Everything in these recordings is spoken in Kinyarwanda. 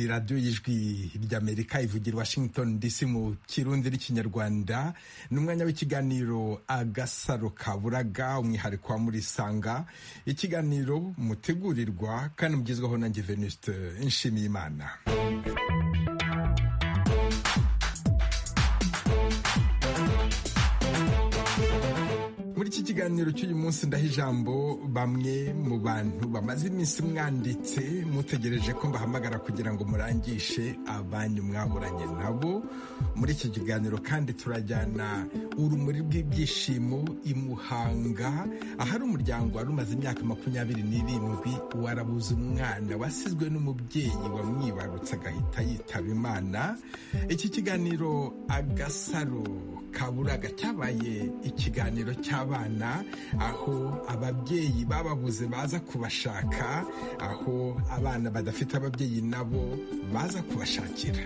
radiyo y'ijwi ry'amerika ivugira washington dc mu kirundi n'ikinyarwanda ni umwanya w'ikiganiro agasaro kaburaga umwihariko wa murisanga ikiganiro mutegurirwa kandi mugezwaho na venuste nshimiyimana muri iki kiganiro cy'uyu munsi ndaha ijambo bamwe mu bantu bamaze iminsi mwanditse mutegereje ko mbahamagara kugira ngo murangishe abanyu mwaburanye nabo muri iki kiganiro kandi turajyana urumuri rw'ibyishimo i Muhanga ahari umuryango wari umaze imyaka makumyabiri n'irindwi warabuze umwana wasizwe n'umubyeyi wamwibarutse agahita yitaba imana iki kiganiro agasaro kaburaga cyabaye ikiganiro cy'abana abana aho ababyeyi bababuze baza kubashaka aho abana badafite ababyeyi nabo baza kubashakira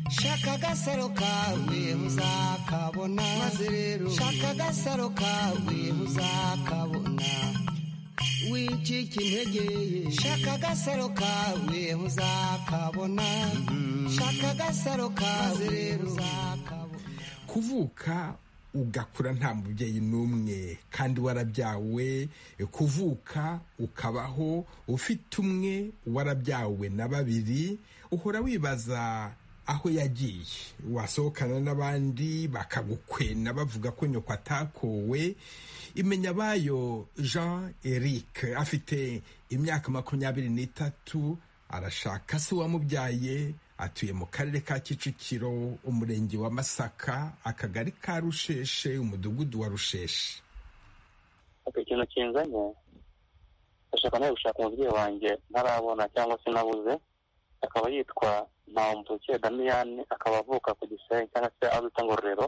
shaka agasaro kawe uzakabona maze rero shaka agasaro kawe uzakabona wicika intege shaka agasaro kawe uzakabona shaka agasaro kawe rero uzakabona kuvuka ugakura nta mubyeyi n'umwe kandi warabyawe kuvuka ukabaho ufite umwe warabyawe na babiri uhora wibaza aho yagiye wasohokana n'abandi bakagukwena bavuga ko nyoko atakowe imenya bayo jean eric afite imyaka makumyabiri n'itatu arashaka se uwamubyaye atuye mu karere ka kicukiro umurenge wa masaka akagari ka rusheshe umudugudu wa rusheshe ikintu kinzanye ndashaka nawe gushaka umubyeyi wanjye ntarabona cyangwa se nabuze akaba yitwa ntawumvuke damiyani akaba avuka ku gisenyi cyangwa se aho bita ngororero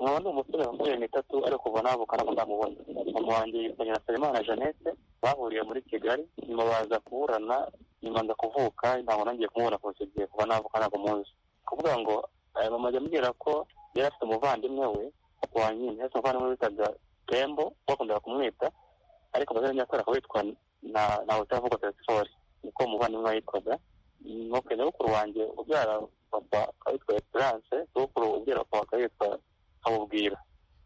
nkaba ni umusore makumyabiri n'itatu ariko kuva navuka ntabwo ndamubona mama wanjye yitwa nyirasabimana jeannette bahuriye muri kigali nyuma baza kuburana nyuma nza kuvuka ntabwo nongeye kumubona kose igihe kuva navuka ntabwo muzi kuvuga ngo mama ajya ambwira ko yari afite umuvandimwe we wa nyine yari afite umuvandimwe witaga tembo bakundaga kumwita ariko amazina nyakuri akaba yitwa na utavuga telefone niko umuvandimwe yitwaga nuko nyabukuru wanjye ubyara papa akaba yitwa esperance nyabukuru ubyara papa akaba yitwa kabubwira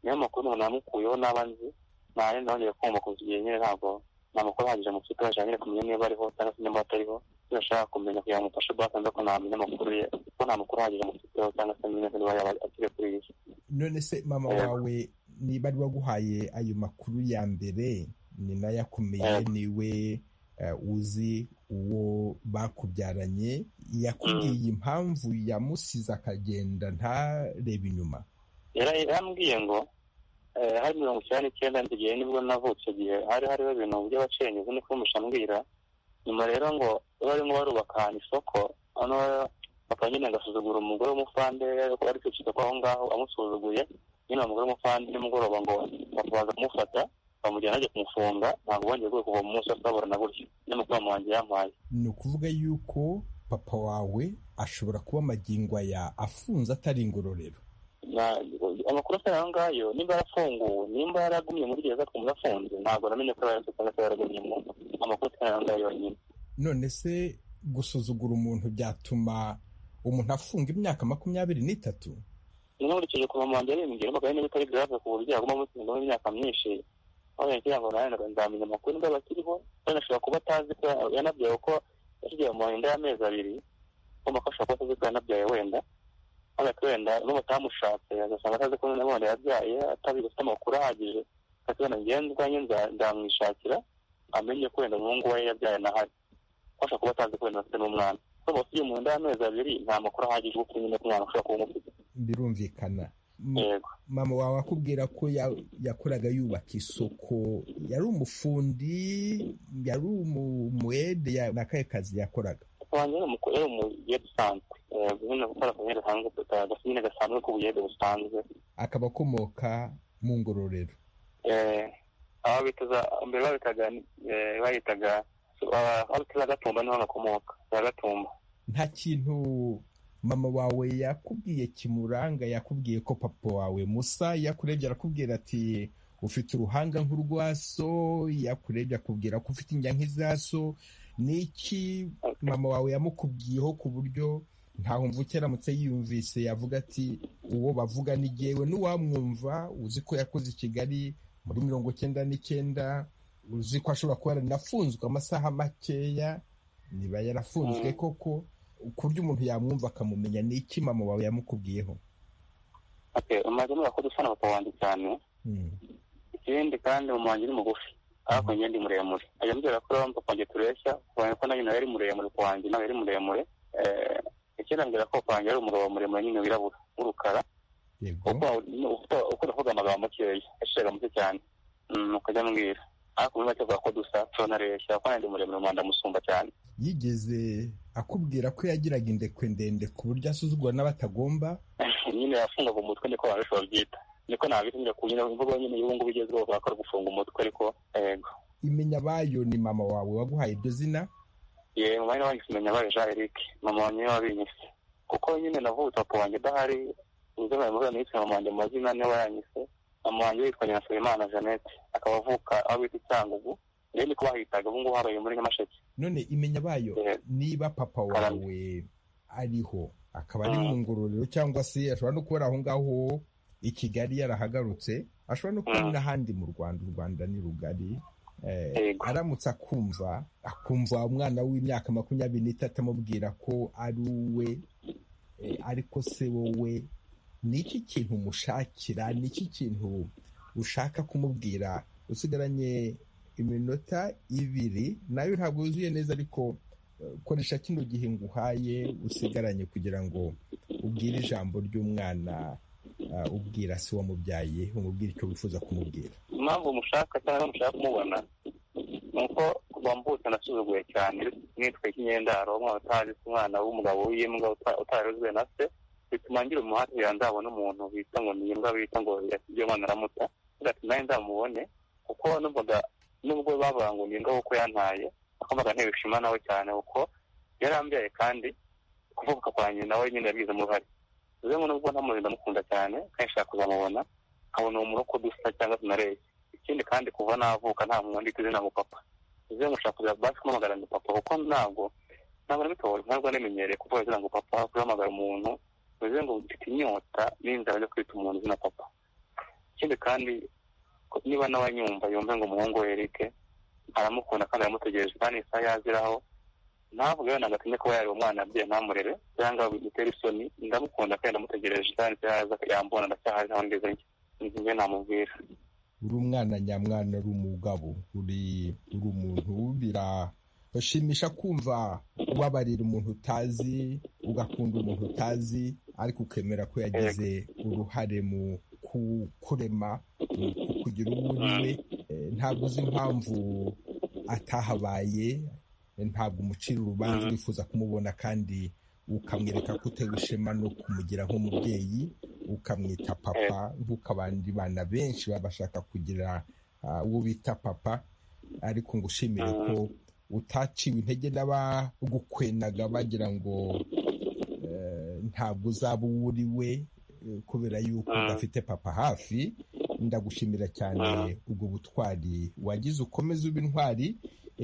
niyo makuru umuntu namukuyeho n'aba nzi ntayo nongeye kumva kuva igihe nyine ntabwo nta makuru ahagije mu kipe bashaka nyine kumenya niba ariho cyangwa se niba atariho iyo ashaka kumenya kugira ngo umufashe bwasanze ko ntamenya amakuru ye kuko nta makuru ahagije mu kipe cyangwa se niba niba yaba akiri kuri iyi none se mama wawe niba ari waguhaye ayo makuru ya mbere ni nayo akomeye niwe uzi uwo bakubyaranye yakubwiye impamvu yamusize akagenda ntarebe inyuma yarambwiye ngo hari mirongo icyenda n'icyenda igihe nibwo navutse igihe hari hariho ibintu by'abacengezo niko mushambwira nyuma rero ngo barimo barubaka ahantu isoko hano papa nyine agasuzugura umugore w'umufande ari kwicika ko aho ngaho amusuzuguye nyine umugore w'umufande nimugoroba ngo papa baza kumufata bamujyana ajya kumufunga ntabwo bongeye rwego kuva mu munsi basaburana gutyo n'umutima wanjye yampaye ni ukuvuga yuko papa wawe ashobora kuba amagingo aya afunze atari ingororero amakuru afite ayo ngayo nimba yarafunguwe nimba yaragumye muri gereza twumva afunze ntabwo namenye ko yararetse cyangwa se yaragumye mu amakuru afite ayo ngayo yonyine none se gusuzugura umuntu byatuma umuntu afunga imyaka makumyabiri n'itatu niba nkurikije ku mama wanjye arimbwira mbaga niba itari grave ku buryo yaguma mutsindamo imyaka myinshi aho yagira ngo nawe nzamenya amakuru niba bakiriho kandi ashobora kuba atazi ko yanabyawe ko yashigiye mu nda y'amezi abiri ugomba ko ashobora kuba atazi ko yanabyawe wenda ariko wenda n'ubutamushatse agasanga atazi ko nabonye yabyaye atazi gufite amakuru ahagije akakibona ngenda ubwanjye nzamwishakira amenye ko wenda umuhungu we yabyaye nahari ashobora kuba atazi ko wenda afite n'umwana kuko ufite mu nda y'amezi abiri nta makuru ahagije yo kumenya ko umwana ushobora kuba umufite birumvikana mama wawe akubwira ko yakoraga yubaka isoko yari umufundi yari umuwede n'akahe kazi yakoraga wanjye ni umukorera mu buyede usanzwe nyine gukora ku buyede busanzwe gasa nyine gasanzwe k'ubuyede busanzwe akaba akomoka mu ngororero aho bitaza mbere babitaga bayitaga aho bitaza gatumba niho gakomoka za gatumba nta kintu mama wawe yakubwiye kimuranga yakubwiye ko papa wawe musa yakurebye arakubwira ati ufite uruhanga nk'urwaso yakurebye akubwira ko ufite injya nk'izaso ni iki mama wawe yamukubwiyeho ku buryo ntaho mvuke aramutse yiyumvise yavuga ati uwo bavuga ni ngewe n'uwamwumva uzi ko yakoze i kigali muri mirongo icyenda n'icyenda uzi ko ashobora kuba yaranafunzwe amasaha makeya niba yarafunzwe koko ku buryo umuntu yamwumva akamumenya ni iki mama wawe yamukubwiyeho umaze muri ko dusa na papa wanjye cyane ikindi kandi mama wanjye ni mugufi ariko njye ndi muremure ajya ambwira ko rero papa wanjye tureshya kubona ko nawe yari muremure ku wanjye nawe yari muremure ikindi ambwira ko papa wanjye ari umugabo muremure nyine wirabura w'urukara uko ndavuga amagambo makeya yashiraga muke cyane ukajya ambwira ariko muri make avuga ko dusa turanaresha ko nandi muremure mu ndamusumba cyane yigeze akubwira ko yagiraga indekwe ndende ku buryo asuzugura n'abatagomba nyine yafungaga umutwe niko abantu benshi babyita niko nabita ku nyine imvugo nyine y'ubu ngubu igezweho bakora gufunga umutwe ariko yego imenya bayo ni mama wawe waguhaye iryo zina ye mama nawe wanyise imenya bayo jean eric mama wanjye niwe wabinyise kuko nyine navutse papa wanjye adahari uzi mama wanjye yanyise mama wanjye mu mazina niwe wayanyise mama wanjye witwa nyirasabimana jeannette akaba avuka aho bita icyangugu rero niko bahitaga ubu ngubu habaye muri nyamasheke none imenya bayo niba papa wawe ariho akaba ari mu ngororero cyangwa se ashobora no kuba ari aho ngaho i kigali yarahagarutse ashobora no kuba n'ahandi mu rwanda u rwanda ni rugari aramutse akumva akumva umwana w'imyaka makumyabiri n'itatu amubwira ko ari uwe ariko se wowe ni iki kintu umushakira ni iki kintu ushaka kumubwira usigaranye iminota ibiri nayo ntabwo yuzuye neza ariko koresha kino gihe nguhaye usigaranye kugira ngo ubwire ijambo ry'umwana ubwira se wamubyaye umubwira icyo wifuza kumubwira impamvu mushaka cyangwa mushaka kumubona ni uko bambutse nasuzuguye cyane nitwe k'inyendaro umwana utazi umwana w'umugabo w'imbwa utarezwe na se bituma ngira umuhate nzabona umuntu bita ngo ni imbwa bita ngo ibyo mwana aramuta bigatuma nzamubone kuko numvaga nubwo bavuga ngo ni imbwa kuko yantaye akumvaga ntibishima nawe cyane kuko yarambyaye kandi kuvuka kwa nyina nawe nyine yabigizemo uruhare uze ngo nubwo ntamuzi ndamukunda cyane kandi nshaka kuzamubona nkabona uwo muntu uko dusa cyangwa tunareye ikindi kandi kuva navuka nta muntu ndita izina ngo papa uze ngo ushaka kuza basi kumamagara ngo papa kuko ntabwo ntabwo nabitoye ntabwo namenyereye kuvuga izina ngo papa kuhamagara umuntu uze ngo mfite inyota n'inzara yo kwita umuntu izina papa ikindi kandi niba n'abanyumva yumve ngo umuhungu we erike aramukunda kandi aramutegereje kandi isaha yaziraho ntabwo na gatinye kuba yari umwana abye ntamurere cyangwa bimutere isoni ndamukunda kandi ndamutegereje kandi yaza yambona ndacyahari ntaho ngeze njye namubwira uri umwana nyamwana uri umugabo uri uri umuntu birashimisha kumva ubabarira umuntu utazi ugakunda umuntu utazi ariko ukemera ko yagize uruhare mu kurema mu kugira uwo uriwe ntabwo uzi impamvu atahabaye ntabwo umucira urubanza wifuza kumubona kandi ukamwereka ko utewe ishema no kumugira nk'umubyeyi ukamwita papa nk'uko abandi bana benshi baba bashaka kugira uwo bita papa ariko ngo ushimire ko utaciwe intege n'abagukwenaga bagira ngo ntabwo uzaba uwo uri we kubera yuko udafite papa hafi ndagushimira cyane ubwo butwari wagize ukomeze uba intwari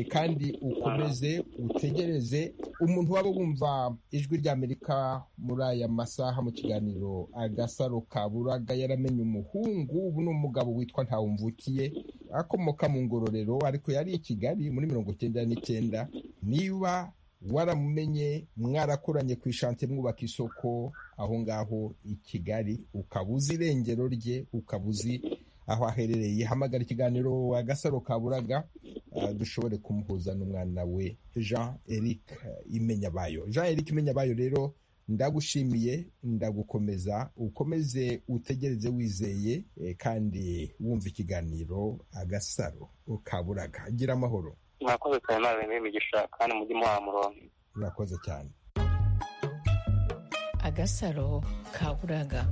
kandi ukomeze utegereze umuntu waba wumva ijwi ry'amerika muri aya masaha mu kiganiro agasaro ka buraga yaramenye umuhungu ubu ni umugabo witwa ntawumvukiye akomoka mu ngororero ariko yari i kigali muri mirongo icyenda n'icyenda niba waramumenye mwarakoranye ku ishante mwubaka isoko aho ngaho i kigali ukaba uzi irengero rye ukaba uzi aho aherereye hamagara ikiganiro agasaro ka buraga dushobore kumuhuza n'umwana we jean eric imenya bayo jean eric imenya bayo rero ndagushimiye ndagukomeza ukomeze utegereze wizeye kandi wumva ikiganiro agasaro ka buraga gira amahoro mwakoze cyane nawe n'imigisha kandi mujye muha murongo murakoze cyane agasaro ka buraga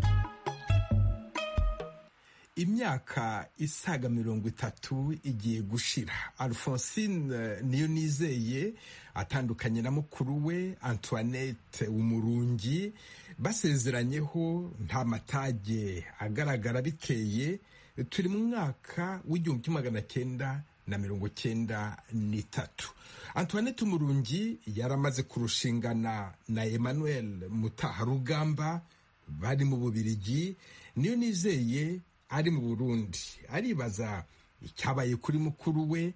imyaka isaga mirongo itatu igiye gushira alphonsine niyo nizeye atandukanye na mukuru we antoinette umurungi basezeranyeho nta matage agaragara biteye turi mu mwaka w'igihumbi kimwe magana cyenda na mirongo cyenda n'itatu antoinette umurungi yari amaze kurushingana na emmanuel mutaharugamba bari mu bubirigi niyo nizeye ari mu burundi aribaza icyabaye kuri mukuru we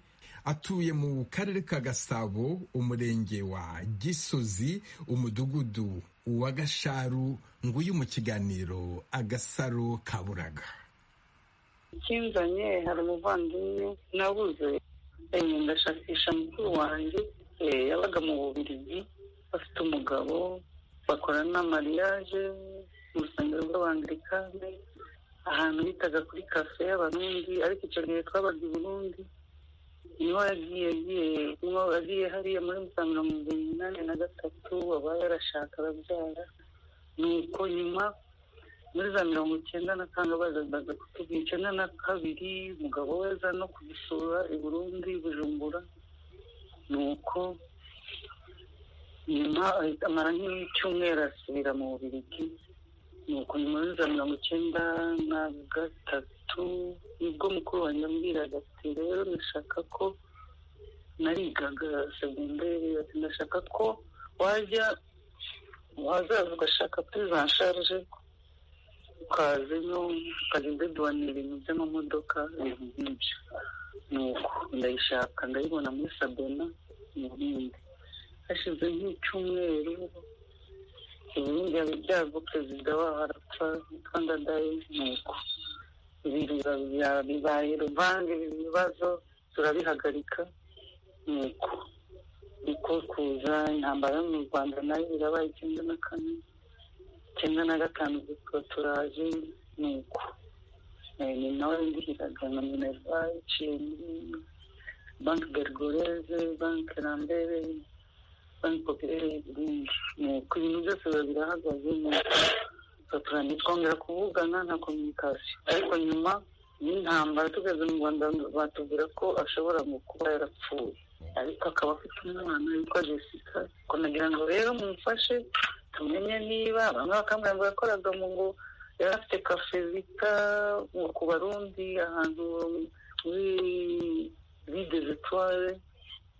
atuye mu karere ka gasabo umurenge wa gisozi umudugudu wa gasharu nguyu mu kiganiro agasaro kaburaga ikinzanye hari umuvandimwe nabuze ndashakisha mukuru wanjye yabaga mu bubirigi bafite umugabo bakora n'amariyaje mu rusengero rw'abangirikani ahantu bitaga kuri kafe y'abarundi ariko icyo gihe twabaga i burundi niho yagiye agiye niho yagiye hariya muri musanga mu bihumbi umunani na gatatu aba yarashaka arabyara nuko nyuma muri za mirongo icyenda na kane bazaga kutuba icyenda na kabiri umugabo we aza no kudusura i burundi bujumbura nuko nyuma ahita amara nk'icyumweru asubira mu bubirigi nuko nyuma muri za mirongo icyenda na gatatu nibwo mukuru wanjye ambwiraga ati rero ndashaka ko narigaga segonderi ati ndashaka ko wajya wazaza ugashaka puriza nsharije ukazemo ukagenda duhanira ibintu by'amamodoka ibintu nk'ibyo nuko ndayishaka ndayibona muri sabona mu bindi hashize nk'icyumweru ibindi byago perezida waho arapfa yitwa ndadaye nuko ibiza bibaye ruvange ibibazo turabihagarika nuko niko kuza intambara yo mu rwanda nayo birabaye icyenda na kane icyenda na gatanu zitwa turaje nuko ni nawe ndihiraga na minerva iciye muri banki bergoreze banki rambere banki popirere y'uburundi nuko ibintu byose biba birahagaze nuko tugatura ntitwongera kuvugana nta kominikasiyo ariko nyuma y'intambara tugeze mu rwanda batubwira ko ashobora kuba yarapfuye ariko akaba afite umwana witwa jessica ko nagira ngo rero mumfashe tumenye niba bamwe bakamwemba yakoraga mu ngo yari afite kafe bita ku barundi ahantu muri ride zitware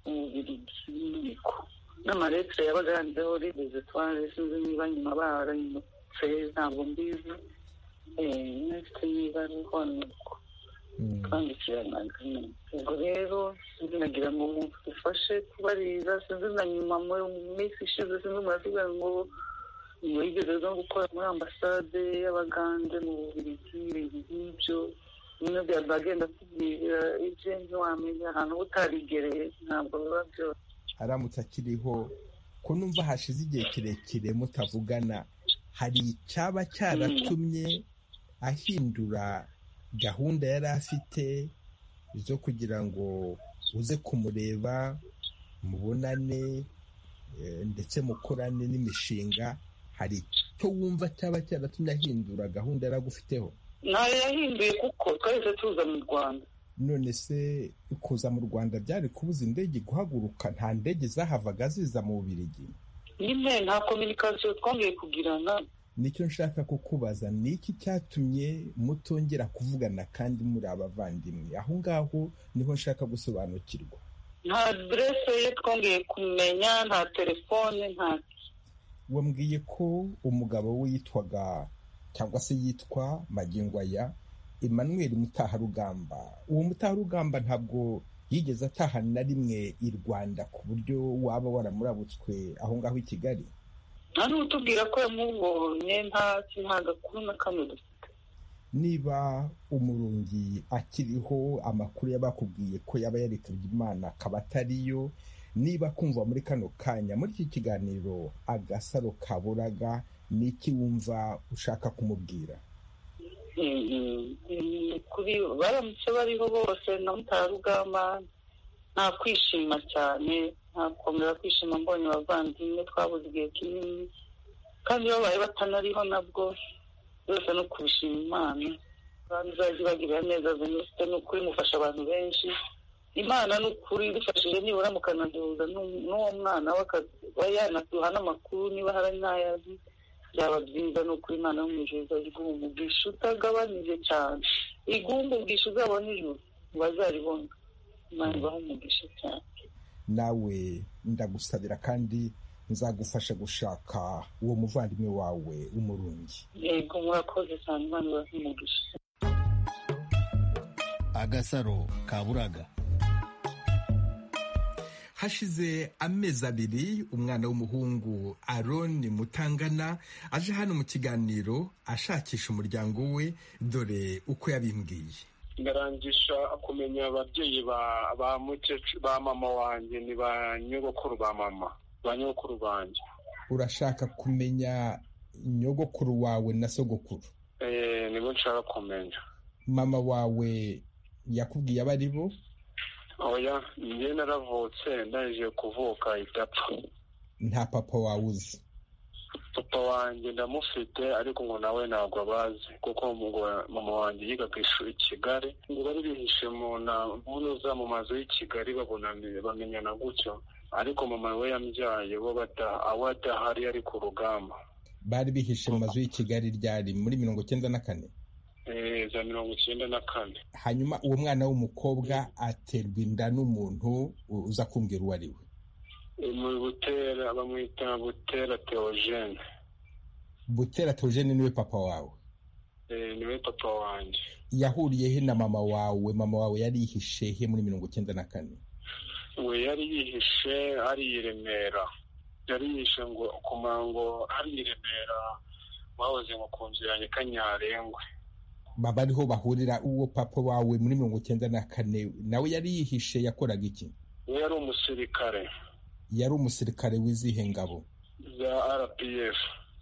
mu bubirigi n'amaretire yabaga yanditseho ride zitware sinzi niba nyuma barayimutse ntabwo mbizi ntafite niba ariho nuko twandikiranaga ubwo rero sinzi nagira ngo mufashe kubaririza sinzi na nyuma mu minsi ishize sinzi murasiga ngo mwigeze no gukora muri ambasade y'abagande mu bubirigi ibintu nk'ibyo bimwe byaba agenda atubwira ibye ntiwamenya ahantu utarigereye ntabwo biba byose aramutse akiriho ko numva hashize igihe kirekire mutavugana hari icyaba cyaratumye ahindura gahunda yari afite zo kugira ngo uze kumureba mubonane ndetse mukorane n'imishinga hari icyo wumva cyaba cyaratumye ahindura gahunda yari agufiteho ntayo yahinduye kuko twahise tuza mu rwanda none se kuza mu rwanda byari kubuza indege guhaguruka nta ndege zahavaga ziza mu bubirigi nyine nta kominikasiyo twongeye kugirana nicyo nshaka kukubaza ni iki cyatumye mutongera kuvugana kandi muri abavandimwe aho ngaho niho nshaka gusobanukirwa nta aderese ye twongeye kumenya nta telefone nta wambwiye ko umugabo we yitwaga cyangwa se yitwa magingo aya emmanuel mutaharugamba uwo mutaharugamba ntabwo yigeze ataha na rimwe i rwanda ku buryo waba waramurabutswe aho ngaho i kigali nta n'utubwira ko yamubonye nta nta gakuru na kamwe dufite niba umurungi akiriho amakuru yabakubwiye ko yaba yarekabye imana akaba atariyo niba kumva muri kano kanya muri iki kiganiro agasaro kaburaga ni iki wumva ushaka kumubwira kuri baramutse bariho bose na mutarugamba nta kwishima cyane nta kongera kwishima mbonye abavandimwe twabuze igihe kinini kandi babaye batanariho nabwo byose no kubishima imana kandi izajya ibagirira neza venuste ni ukuri mufasha abantu benshi imana ni ukuri idufashije nibura mukanaduhuza n'uwo mwana we yanaduha n'amakuru niba hari n'ayazi byaba byiza ni ukuri imana yo mu ijoro izajya iguha umugisha utagabanije cyane iguha umugisha uzabona ijoro ntibazaribona imana ibaha umugisha cyane nawe ndagusabira kandi nzagufasha gushaka uwo muvandimwe wawe w'umurungi yego murakoze cyane imana ibaha umugisha agasaro ka buraga hashize amezi abiri umwana w'umuhungu aroni mutangana aje hano mu kiganiro ashakisha umuryango we dore uko yabimbwiye ndarangisha kumenya ababyeyi ba ba mukecuru ba mama wanjye ni ba nyogokuru ba mama ba nyogokuru banjye urashaka kumenya nyogokuru wawe na sogokuru Eh, nibo nshaka kumenya mama wawe yakubwiye abo ari bo oya njye naravutse ndangije kuvuka idapfa nta papa wawe uzi papa wanjye ndamufite ariko ngo nawe ntabwo abazi kuko ngo mama wanjye yiga ku ishuri i kigali ngo bari bihishe mu na- mu ntuza mu mazu y'i kigali babonane bamenyana gutyo ariko mama we yambyaye bo bada- awe adahari ari ku rugamba bari bihishe mu mazu y'i kigali ryari muri mirongo icyenda na kane Eh, za mirongo icyenda na kane hanyuma uwo mwana w'umukobwa aterwa inda n'umuntu uza kumbwira uwo ari we Eh, mu butera bamwita butera teogene butera tojene niwe papa wawe Eh, niwe papa wanjye yahuriye he na mama wawe mama wawe yari yihishe he muri mirongo icyenda na kane we yari yihishe ari i remera yari yihishe ngo ku mango ari i remera bahoze ngo ku nzu yanjye kanyarengwe baba ariho bahurira uwo papa wawe muri mirongo icyenda na kane nawe yari yihishe yakoraga iki we yari umusirikare yari umusirikare wizihe ngabo za rpf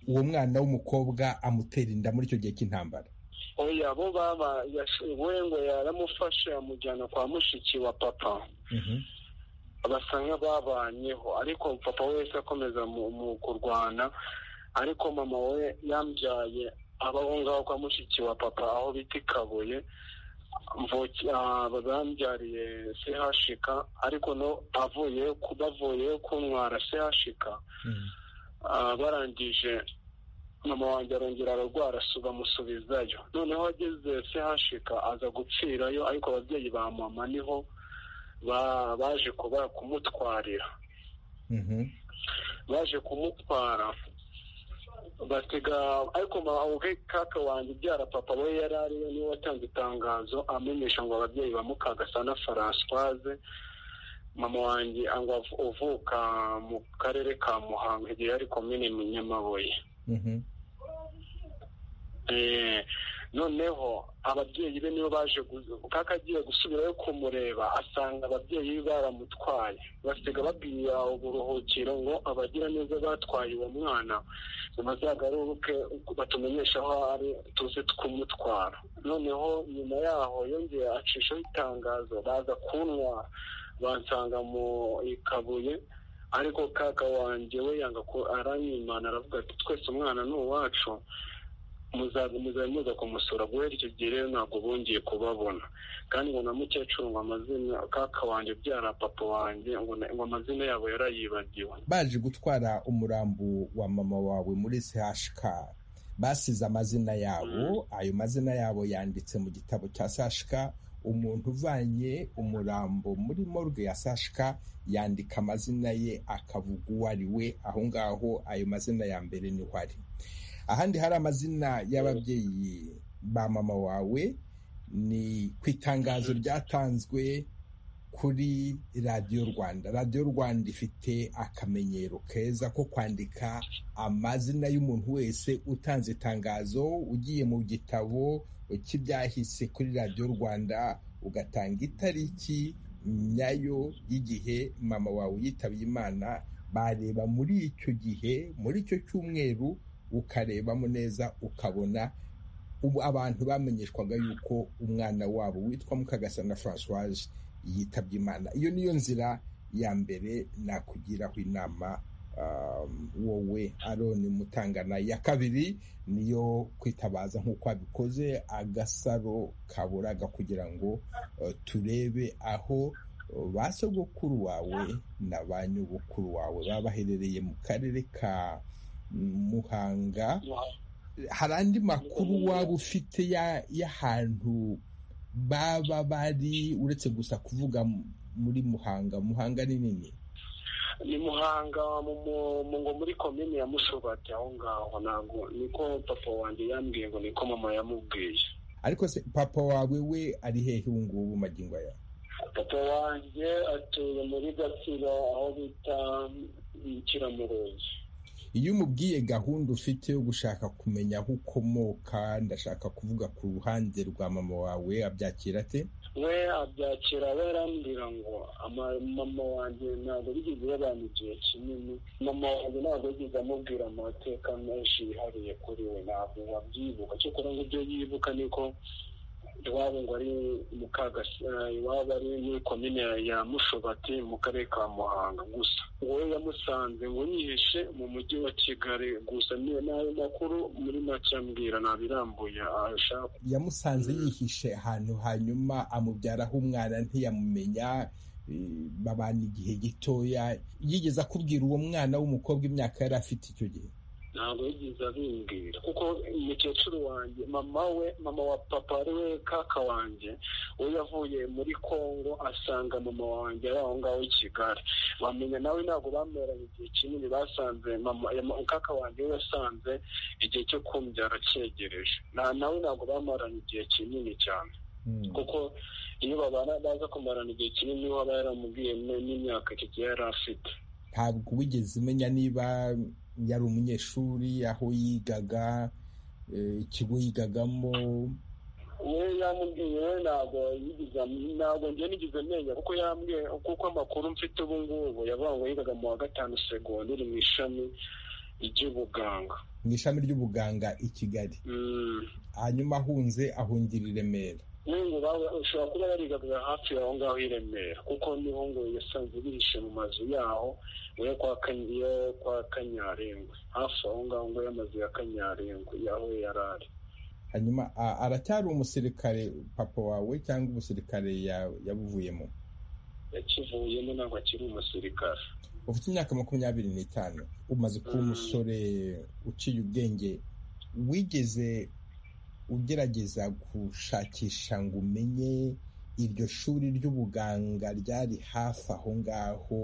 uwo mwana w'umukobwa amutera inda muri icyo gihe cy'intambara oya bo baba yash- we ngo yaramufashe amujyana kwa mushiki wa papa Mhm. basa nk'ababanyeho ariko papa wese akomeza mu- mu kurwana ariko mama we yambyaye abaho ngaho kwa mushiki wa papa aho bita i kabuye mvuki- ah, bambyariye sehashika ariko no avuye ku- bavuye kuntwara sehashika Mhm. ah, barangije mama wanjye arongera ararwara su- bamusubizayo noneho ageze sehashika aza gupfirayo ariko ababyeyi ba mama niho ba- baje kuba kumutwarira Mhm. baje kumutwara batega ariko ma- ubwe kaka wanjye ubyara papa we yari ariwe niwe watanze itangazo amenyesha ngo ababyeyi ba mukagasana francoise mama wanjye ngo av- uvuka mu karere ka muhanga igihe yari komine mu nyamabuye Mhm. Eh, noneho ababyeyi be nibo baje gu- kaka agiye gusubirayo kumureba asanga ababyeyi be baramutwaye basiga babwiye uburuhukiro ngo abagira neza batwaye uwo mwana bazagaruke batumenyeshe aho ari tuze kumutwara noneho nyuma yaho yongeye acishaho itangazo baza kuntwara bansanga mu ikabuye ariko kaka wanjye we yanga ko aranyimana aravuga ati twese umwana ni uwacu muzaza muzaza muza kumusura guhera icyo gihe rero ntabwo bongeye kubabona kandi ngo na mukecuru ngo amazina kaka wanjye ubyara papa wanjye ngo na- ngo amazina yabo yarayibagiwe baje gutwara umurambo wa mama wawe muri CHK basize amazina yabo ayo mazina yabo yanditse mu gitabo cya CHK umuntu uvanye umurambo muri morgue ya CHK yandika amazina ye akavuga uwo ari we aho ngaho ayo mazina ya mbere niho ari ahandi hari amazina y'ababyeyi ba mama wawe ni ku itangazo ryatanzwe kuri radiyo rwanda radiyo rwanda ifite akamenyero keza ko kwandika amazina y'umuntu wese utanze itangazo ugiye mu gitabo cy'ibyahise kuri radiyo rwanda ugatanga itariki nyayo y'igihe mama wawe yitabye imana bareba muri icyo gihe muri icyo cyumweru ukarebamo neza ukabona ubu abantu bamenyeshwaga yuko umwana wabo witwa mukagasana francoise yitabye imana iyo niyo nzira ya mbere nakugiraho inama um, wowe aroni mutangana iya kabiri niyo kwitabaza nk'uko abikoze agasaro kaburaga kugira ngo uh, turebe aho uh, ba sogokuru wawe na ba nyogokuru wawe baba baherereye mu karere ka muhanga hari andi makuru waba ufite ya- y'ahantu baba bari uretse gusa kuvuga muri muhanga muhanga ni nini ni muhanga ngo muri komini ya mushobati aho ngaho ntabwo niko papa wanjye yambwiye ngo niko mama yamubwiye ariko se papa wawe we ari hehe ubu ngubu magingo aya papa wanjye atuye muri gatsiro aho bita ikiramuruzi iyo umubwiye gahunda ufite yo gushaka kumenya aho ukomoka ndashaka kuvuga ku ruhande rwa mama wawe abyakira ate we abyakira we arambwira ngo mama wanjye ntabwo bigeze babana igihe kinini mama wanjye ntabwo yigeze amubwira amateka menshi yihariye kuri we ntabwo wabyibuka cyakora ngo ibyo yibuka niko iwabo ngo ari iwabo ari muri komine ya mushobati mu karere ka muhanga gusa wowe yamusanze ngo nyihishe mu mujyi wa kigali gusa niyo nayo makuru muri make ambwira ntabirambuye ashaka yamusanze yihishe ahantu hanyuma amubyaraho umwana ntiyamumenya babana igihe gitoya yigeze akubwira uwo mwana w'umukobwa imyaka yari afite icyo gihe ntabwo yigeze abimbwira kuko umukecuru wanjye mama we mama wa papa ari we kaka wanjye we yavuye muri congo asanga mama wanjye ari aho ngaho i kigali bamenya nawe ntabwo bameranye igihe kinini basanze kaka wanjye we yasanze igihe cyo kumbyara cyegereje nawe ntabwo bamaranye igihe kinini cyane kuko iyo babana baza kumarana igihe kinini niba yaramubwiye n'imyaka kigiye yari afite ntabwo wigeze umenya niba yari umunyeshuri aho yigaga ikigo yigagamo we yamubwiye we ntabwo yigize ntabwo njye nigize menya kuko yambwiye kuko amakuru mfite ubu ngubu yavuga ngo yigaga mu wa gatanu segonderi mu ishami ry'ubuganga mu ishami ry'ubuganga i kigali hanyuma ahunze ahungira i remera nkungu ushobora kuba yarigaga hafi aho ngaho i remera kuko niho ngo yasanze bihishe mu mazu yaho we kwa kanyarengwe hafi aho ngaho ngo y'amazu ya kanyarengwe yaho yari ari hanyuma aracyari umusirikare papa wawe cyangwa umusirikare yabuvuyemo yakivuyemo ntabwo akiri umusirikare ufite imyaka makumyabiri n'itanu umaze kuba umusore uciye ubwenge wigeze ugerageza gushakisha ngo umenye iryo shuri ry'ubuganga ryari hafi aho ngaho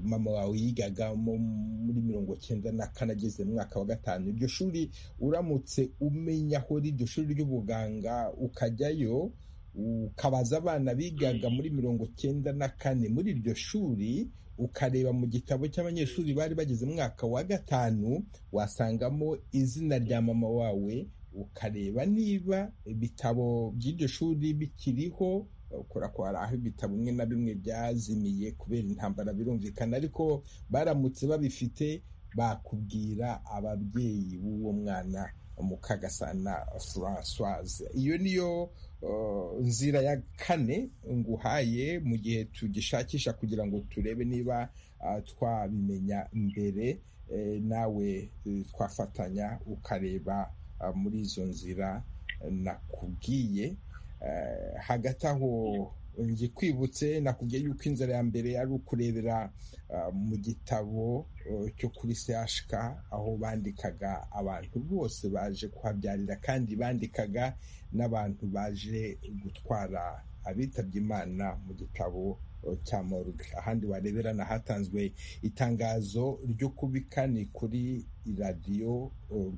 mama wawe yigagamo muri mirongo cyenda na kane ageze mu mwaka wa gatanu iryo shuri uramutse umenya aho iryo shuri ry'ubuganga ukajyayo ukabaza abana bigaga muri mirongo cyenda na kane muri iryo shuri ukareba mu gitabo cy'abanyeshuri bari bageze mu mwaka wa gatanu wasangamo izina rya mama wawe ukareba niba ibitabo by'iryo shuri bikiriho ukora ko hari aho ibitabo bimwe na bimwe byazimiye kubera intambara birumvikana ariko baramutse babifite bakubwira ababyeyi b'uwo mwana mukagasana francoise iyo niyo nzira ya kane nguhaye mu gihe tugishakisha kugira ngo turebe niba twabimenya mbere nawe twafatanya ukareba muri izo nzira nakubwiye hagati aho ngikwibutse nakubwiye yuko inzira ya mbere ari ukurebera mu gitabo cyo kuri sehashika aho bandikaga abantu bose baje kuhabyarira kandi bandikaga n'abantu baje gutwara abitabye imana mu gitabo cya morgue ahandi warebera ni ahatanzwe itangazo ryo kubika ni kuri radiyo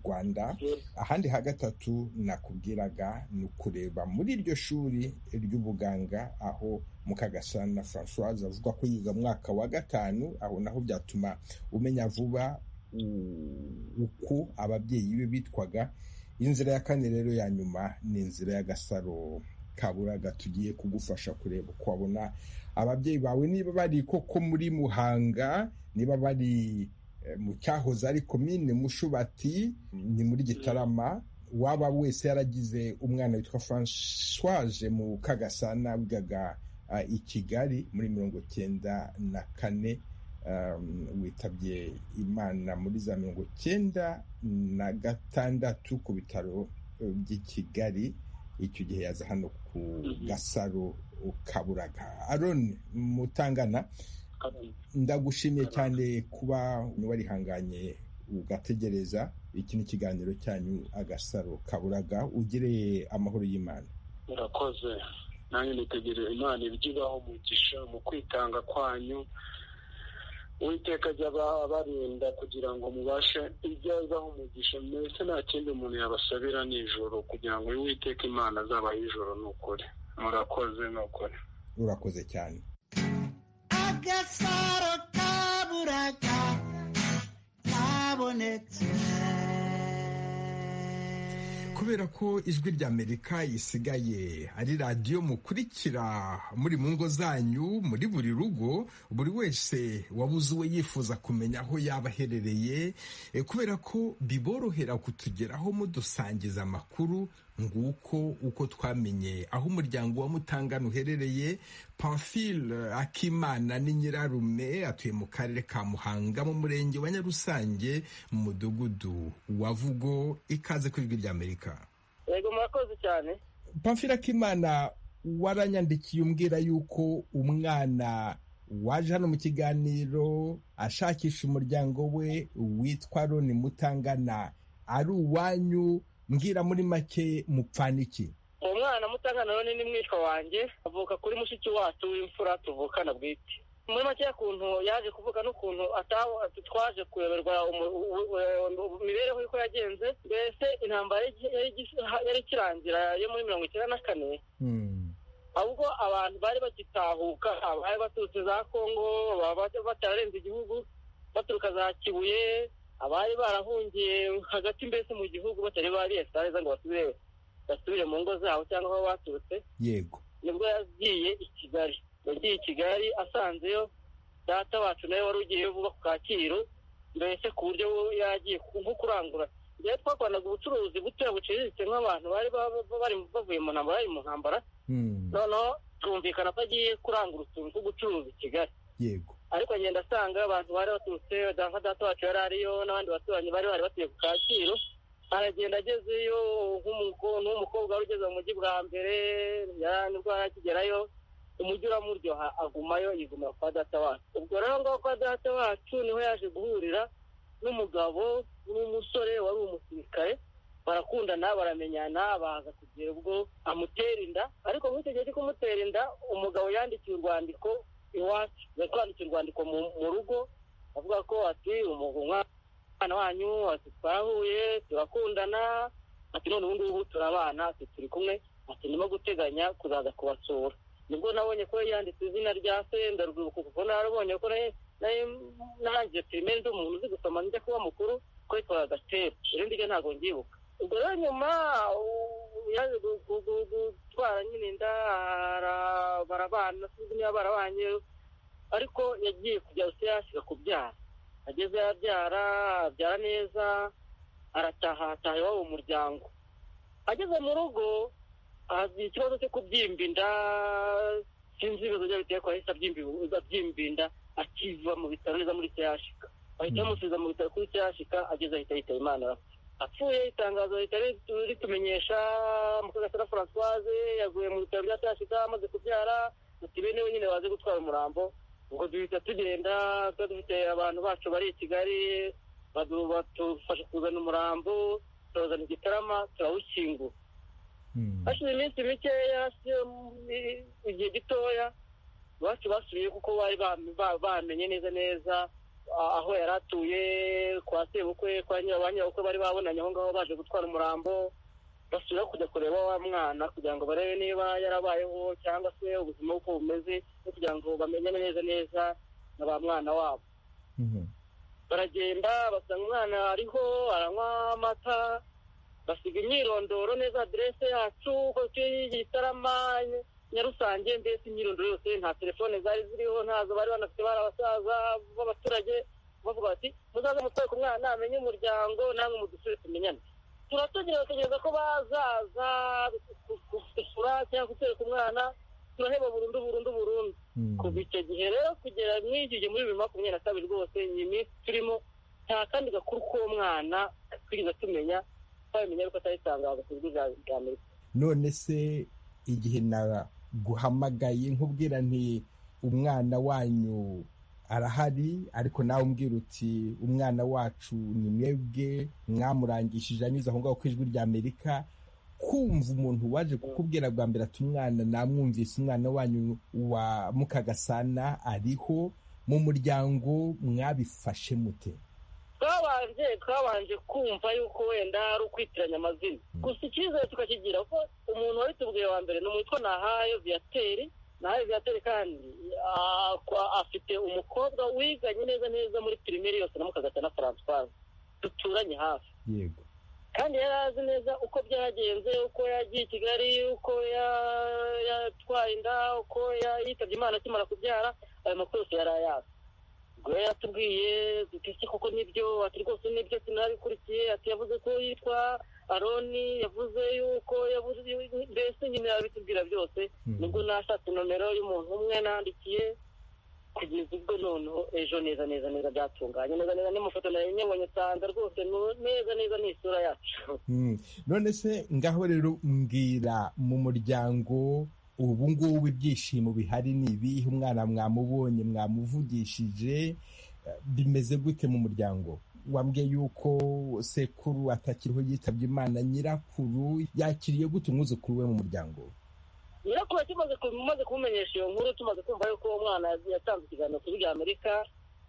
rwanda ahandi ha gatatu nakubwiraga ni ukureba muri iryo shuri ry'ubuganga aho mukagasana francoise avuga ko yiga mwaka wa gatanu aho naho byatuma umenya vuba uko ababyeyi be bitwaga inzira ya kane rero ya nyuma ni inzira y'agasaro kaburaga tugiye kugufasha kureba uko wabona ababyeyi bawe niba bari koko muri muhanga niba bari mu cyahoze ari komine mushubati ni muri gitarama waba wese yaragize umwana witwa francoise mu kagasana wigaga i kigali muri mirongo cyenda na kane witabye imana muri za mirongo cyenda na gatandatu ku bitaro by'i kigali icyo gihe yaza hano ku gasaro kaburaga aroni mutangana ndagushimiye cyane kuba warihanganye ugategereza iki ni ikiganiro cyanyu agasaro kaburaga ugire amahoro y'imana murakoze nanjye nitegereza imana ibyo ibaho umugisha mu kwitanga kwanyu uwiteka ajya barinda kugira ngo mubashe ibyo azaho umugisha mbese nta kindi umuntu yabasabira nijoro kugira ngo uwiteka imana azabaho ijoro ni ukuri murakoze ni ukuri urakoze cyane agasaro kaburaga kabonetse kubera ko ijwi ry'amerika risigaye ari radiyo mukurikira muri mu ngo zanyu muri buri rugo buri wese wabuze uwo yifuza kumenya aho yaba aherereye eh, kubera ko biborohera kutugeraho mudusangiza amakuru nguko uko twamenye aho umuryango wa mutangana uherereye pamphile akimana ni nyirarume atuye mu karere ka muhanga mu murenge wa nyarusange mu mudugudu wa vugo ikaze ku ijwi ry'amerika yego murakoze cyane pamphile akimana waranyandikiye umbwira yuko umwana waje hano mu kiganiro ashakisha umuryango we witwa roni mutangana ari uwanyu mbwira muri make mupfana iki uwo mwana mutangana rero ni mwishywa wanjye avuka kuri mushiki wacu w'imfura tuvukana bwite muri makeya kuntu yaje kuvuga n'ukuntu twaje kuyoberwa imibereho y'uko yagenze mbese intambara yari ikirangira yo muri mirongo icyenda na kane ahubwo abantu bari bagitahuka abari baturutse za kongo batararenze igihugu baturuka za kibuye abari barahungiye hagati mbese mu gihugu batari bariyesariza ngo basubire basubire mu ngo zabo cyangwa aho baturutse yego nibwo yagiye i kigali yagiye i kigali asanzeyo data wacu nawe wari ugiyeyo vuba ku kacyiru mbese ku buryo yagiye nko kurangura rero twakoranaga ubucuruzi butoya buciriritse nk'abantu bari baba- bari bavuye mu ntambara bari mu ntambara Hmm, noneho twumvikana ko agiye kurangura utuntu two gucuruza i kigali yego ariko agenda asanga abantu bari baturutse nka data wacu yari ariyo n'abandi baturanyi bari bari batuye ku kacyiru aragenda agezeyo nk'umuko- nk'umukobwa wari ugeze mu mujyi bwa mbere yari nibwo yari akigerayo umujyi uramuryoha agumayo yigumira kwa data wacu ubwo rero ngaho kwa data wacu niho yaje guhurira n'umugabo n'umusore wari umusirikare barakundana baramenyana baza kugera ubwo amutera inda ariko muri icyo gihe cyo kumutera inda umugabo yandikiye urwandiko iwacu bari kwandikira urwandiko mu mu rugo avuga ko ati umu- umwana wanyu ati twahuye turakundana ati none ubu ngubu turabana ati turi kumwe ati ndimo guteganya kuzaza kubasura nibwo nabonye ko yanditse izina rya se ndarwibuka kuko narabonye ko nayo nanjye pirimeri ndi umuntu uzi gusoma njya kuba mukuru ko yitwaga gatera irindi ryo ntabwo ngyibuka ubwo rero nyuma u- yaje gu- gu- gu- gutwara nyine inda ara- barabana sinzi niba barabanye ariko yagiye kujya gusa yashyiga kubyara ageze yabyara abyara neza aratahataha iwabo mu muryango ageze mu rugo agira ikibazo cyo kubyimba inda sinzi ibibazo byaba biteye ko yahise abyimba ibu- abyimba inda akiva mu bitaro neza muri sehashika bahita bamusubiza mu bitaro kuri sehashika ageze ahita yitaba imana arapfa apfuye itangazo rihita ritu- ritumenyesha mukagasana francoise yaguye mu bitaro bya sehashika amaze kubyara ati bene we nyine baze gutwara umurambo ubwo duhita tugenda tuba dufite abantu bacu bari i kigali badu- badufasha kuzana umurambo turazana igitarama turawushyingura hmm, hashize iminsi mikeya hashize mu- igihe gitoya iwacu basubiye kuko bari bam- ba- bamenye neza neza a- aho yari atuye kwa sebukwe kwa nyira- ba nyirabukwe bari babonanye aho ngaho baje gutwara umurambo basubira kujya kureba wa mwana kugira ngo barebe niba yarabayeho cyangwa se ubuzima uko bumeze no kugira ngo bamenye neza neza na ba mwana wabo mhm, baragenda basanga umwana ariho aranywa amata basiga imyirondoro neza aderese yacu uko gitarama nyarusange mbese imyirondoro yose nta telefone zari ziriho ntazo bari banafite bari abasaza b'abaturage bavuga bati muzaze mutore ku mwana amenye umuryango namwe mudusubire tumenyane turatugira bategereza ko bazaza gusura cyangwa gutereka umwana turaheba burundu burundu burundu hmm. kuva icyo gihe rero kugera muri iki gihe muri bibiri makumyabiri na kabiri rwose iyi minsi turimo nta kandi gakuru k'uwo mwana twigeze tumenya twabimenya ariko atari itangazo ku buryo bwa- bwa amerika none se igihe naguhamagaye nkubwira nti umwana wanyu arahari ariko nawe umbwira uti umwana wacu ni mwebwe mwamurangishije anyuze aho ngaho ku ijwi ry'amerika kumva umuntu waje kukubwira bwa mbere ati umwana namwumvise umwana wanyu wa mukagasana ariho mu muryango mwabifashe mute twabanje twabanje kumva yuko wenda ari ukwitiranya amazina gusa icyizere tukakigira ko umuntu wari tubwiye wa mbere ni umwitwa nahayo viyateri nahayo viyateri kandi akwa- afite umukobwa wiganye neza neza muri pirimeri yose na mukagata na francoise duturanye hafi yego kandi yari azi neza uko byagenze uko yagiye i kigali uko ya- yatwaye inda uko ya- yitabye imana akimara kubyara ayo makuru yose yari ayazi ubwo yari yatubwiye duti iki koko nibyo ati rwose nibyo sinabikurikiye ati yavuze ko yitwa aroni yavuze yuko yavuze mbese nyine yabitubwira byose Mm. nibwo nashatse nomero y'umuntu umwe nandikiye kugeza ubwo noneho ejo neza neza neza byatunganye neza neza n'imufoto nayo nyabonye nsanga rwose nu- neza neza ni isura yacu Mm. none se ngaho rero mbwira mu muryango ubu ngubu ibyishimo bihari ni ibihe umwana mwamubonye mwamuvugishije eh, bimeze gute mu muryango wambwiye yuko sekuru atakiriho yitabye imana nyirakuru yakiriye gute umwuzukuru we mu muryango nyirakuru tumaze tumaze kumumenyesha iyo nkuru tumaze kumva yuko uwo mwana yatanze ikiganiro kuri bya amerika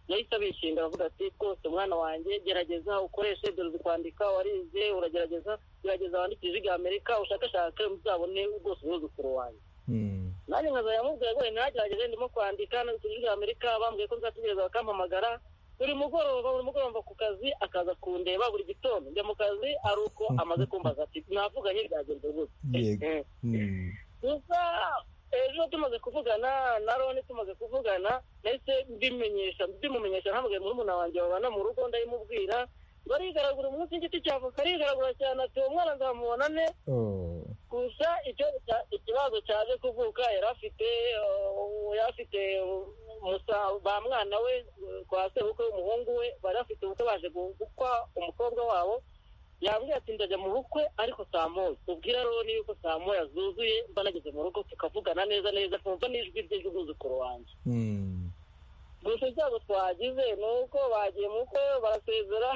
yahise abishimira avuga ati rwose mwana wanjye gerageza ukoreshe dore uzi kwandika warize uragerageza gerageza wandike ijwi rya amerika ushakashake uzabone rwose umwuzukuru wanjye Mm. nanjye nkazajya mubwira ngo ntagerageze ndimo kwandika nanditse ijwi rya amerika bambwiye ko nzategereza bakampamagara buri mugoroba buri mugoroba ku kazi akaza kundeba buri gitondo njya mu kazi ari uko amaze kumbaza ati navuganye byagenze gutya yego Eh. Mm. gusa ejo tumaze kuvugana na roni tumaze kuvugana ndetse mbimenyesha mbimumenyesha ntamugaye muri muna wanjye babana mu rugo ndayimubwira barigaragura umunsi w'igiti cya avoka arigaragura cyane ati uwo mwana nzamubonane Oh. gusa icyo cya- ikibazo cyaje kuvuka yari afite uh, yari afite uh, musa- ba mwana we uh, kwa sebukwe w'umuhungu we bari bafite ubukwe baje gu- gukwa umukobwa wabo yambwiye ati ndajya mu bukwe ariko saa moya ubwira roni yuko saa moya zuzuye mba nageze mu rugo tukavugana neza neza nkumva n'ijwi rye ry'umwuzukuru wanjye Mm. gusa ibyago twagize ni uko bagiye mu bukwe barasezera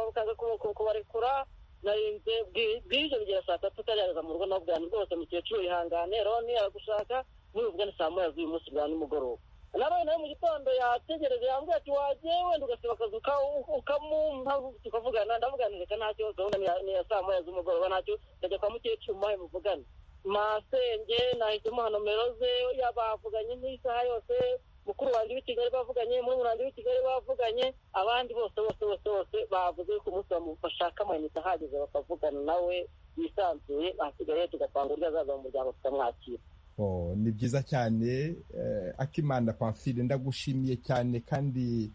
bakaza ku- ku- kubarekura narinze bwi- bwije bigera saa tatu utarageza mu rugo nabwo bwanjye rwose mukecuru yihangane roni aragushaka muri ubwo ni saa moya z'uyu munsi bwa nimugoroba nawe nawe mu gitondo yategereje yambwiye ati wagiye wenda ugasiba akazi uka- ukamumpa tukavugana ndavugana reka ntacyo gahunda ni ya- ni ya saa moya z'umugoroba ntacyo ndajya kwa mukecuru muhe muvugane masenge nahise umuha nomero ze yabavuganye n'isaha yose mukuru wanjye w'i kigali bavuganye murumuna wanjye w'i kigali bavuganye abandi bose bose bose bose bavuze ko umunsi bamu- bashaka amayinite ahagije bakavugana nawe yisanzuye ahasigaye tugapanga uburyo azaza mu muryango tukamwakira Oh, ni byiza cyane eh, akimana pamfile ndagushimiye cyane kandi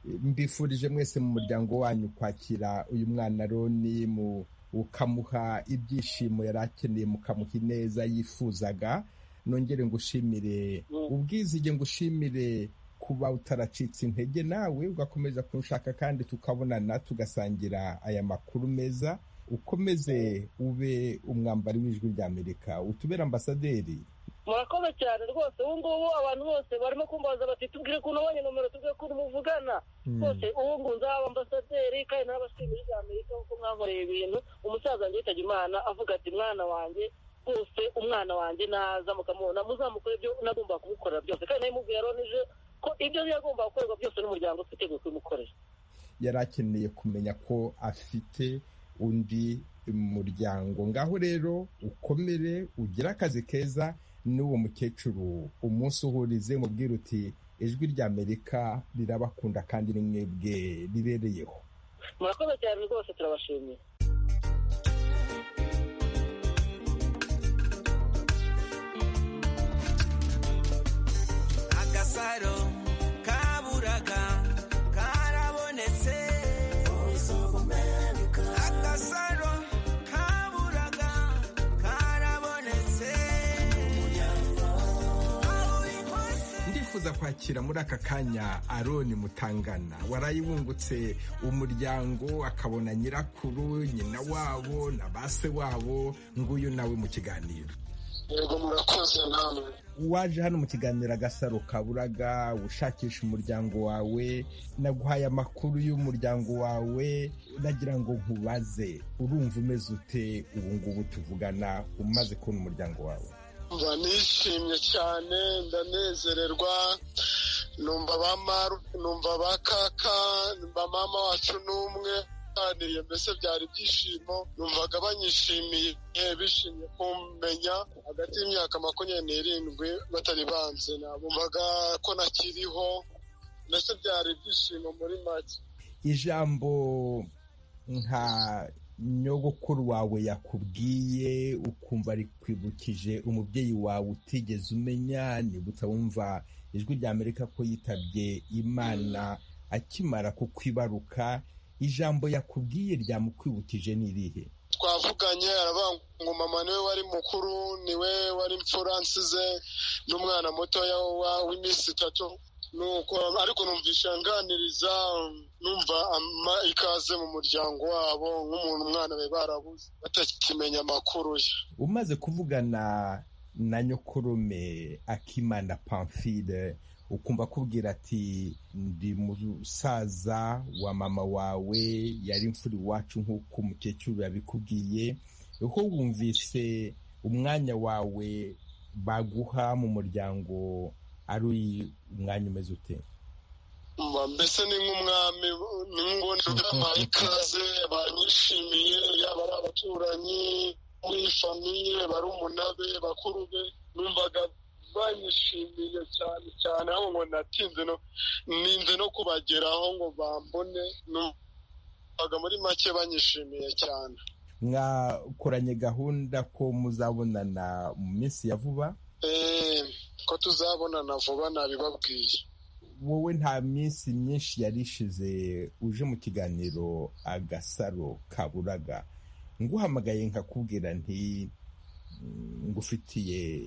eh, mbifurije mwese mu muryango wanyu kwakira uyu mwana roni mu ukamuha ibyishimo yari akeneye mukamuha ineza yifuzaga nongere ngushimire Mm. ubwizige ngushimire kuba utaracitse intege nawe ugakomeza kunshaka kandi tukabonana tugasangira aya makuru meza ukomeze ube umwambari w'ijwi rya amerika utubere ambasaderi murakoze cyane rwose ubu ngubu abantu bose barimo kumbaza bati tubwire ukuntu ubonye nomero tubwire ukuntu muvugana rwose ubu ngubu nzaba ambasaderi kandi n'abashinzwe bya amerika kuko mwankoreye ibintu umusaza wanjye yitabye imana avuga ati mwana wanjye rwose umwana wanjye naza mukamubona muzamukore ibyo nagombaga kumukorera byose kandi nabimubwira ronije ko ibyo yagombaga gukorerwa byose n'umuryango ufite ngo kubimukorera yari akeneye kumenya ko afite undi muryango ngaho rero ukomere ugire akazi keza n'uwo mukecuru umunsi uhurize mubwira uti ijwi rya amerika rirabakunda kandi ni mwebwe ribereyeho murakoze cyane rwose turabashimiye agasaro kaburaga karabonetse agasaro kaburaga karabonetse ndifuza kwakira muri aka kanya aroni mutangana warayibungutse umuryango akabona nyirakuru nyina wabo na base wabo nguyu nawe mu kiganiro yego murakoze namwe waje hano mu kiganiro agasaro kaburaga ushakisha umuryango wawe naguhaye amakuru y'umuryango wawe nagira ngo nkubaze urumva umeze ute ubu ngubu tuvugana umaze kubona umuryango wawe mba nishimye cyane ndanezererwa numva ba maru numva ba kaka numva mama wacu n'umwe baganiriye mbese byari ibyishimo numvaga banyishimiye eh, bishimye kumenya hagati y'imyaka makumyabiri n'irindwi batari banze nabumvaga ko nakiriho mbese byari ibyishimo muri make ijambo nka nyogokuru wawe yakubwiye ukumva rikwibukije umubyeyi wawe utigeze umenya nibutsa wumva ijwi rya amerika ko yitabye imana akimara kukwibaruka ijambo yakubwiye ryamukwibukije ni irihe twavuganye aravuga ngo mama niwe wari mukuru niwe wari imfura nsize n'umwana mutoya wa- w'iminsi itatu nuko ariko numvisha nganiriza numva ama- ikaze mu muryango wabo nk'umuntu umwana bari barabuze batakimenya amakuru ye umaze kuvugana na nyokurume akimana pamfile ukumva akubwira ati ndi musaza wa mama wawe yari imfura iwacu nk'uko umukecuru yabikubwiye uko wumvise umwanya wawe baguha mu muryango ari umwanya umeze ute Mba mbese ni nk'umwami ni nk'ubundi babaye ikaze banyishimiye yaba ari abaturanyi muri famiye barumuna be bakuru be numvaga banyishimiye cyane cyane aho ngo natinze no ninze no kubageraho ngo bambone numvaga muri make banyishimiye cyane mwakoranye gahunda ko muzabonana mu minsi ya vuba Eh, ko tuzabonana vuba nabibabwiye wowe nta minsi myinshi yari ishize uje mu kiganiro agasaro kaburaga nguhamagaye nkakubwira nti "Mm, ngufitiye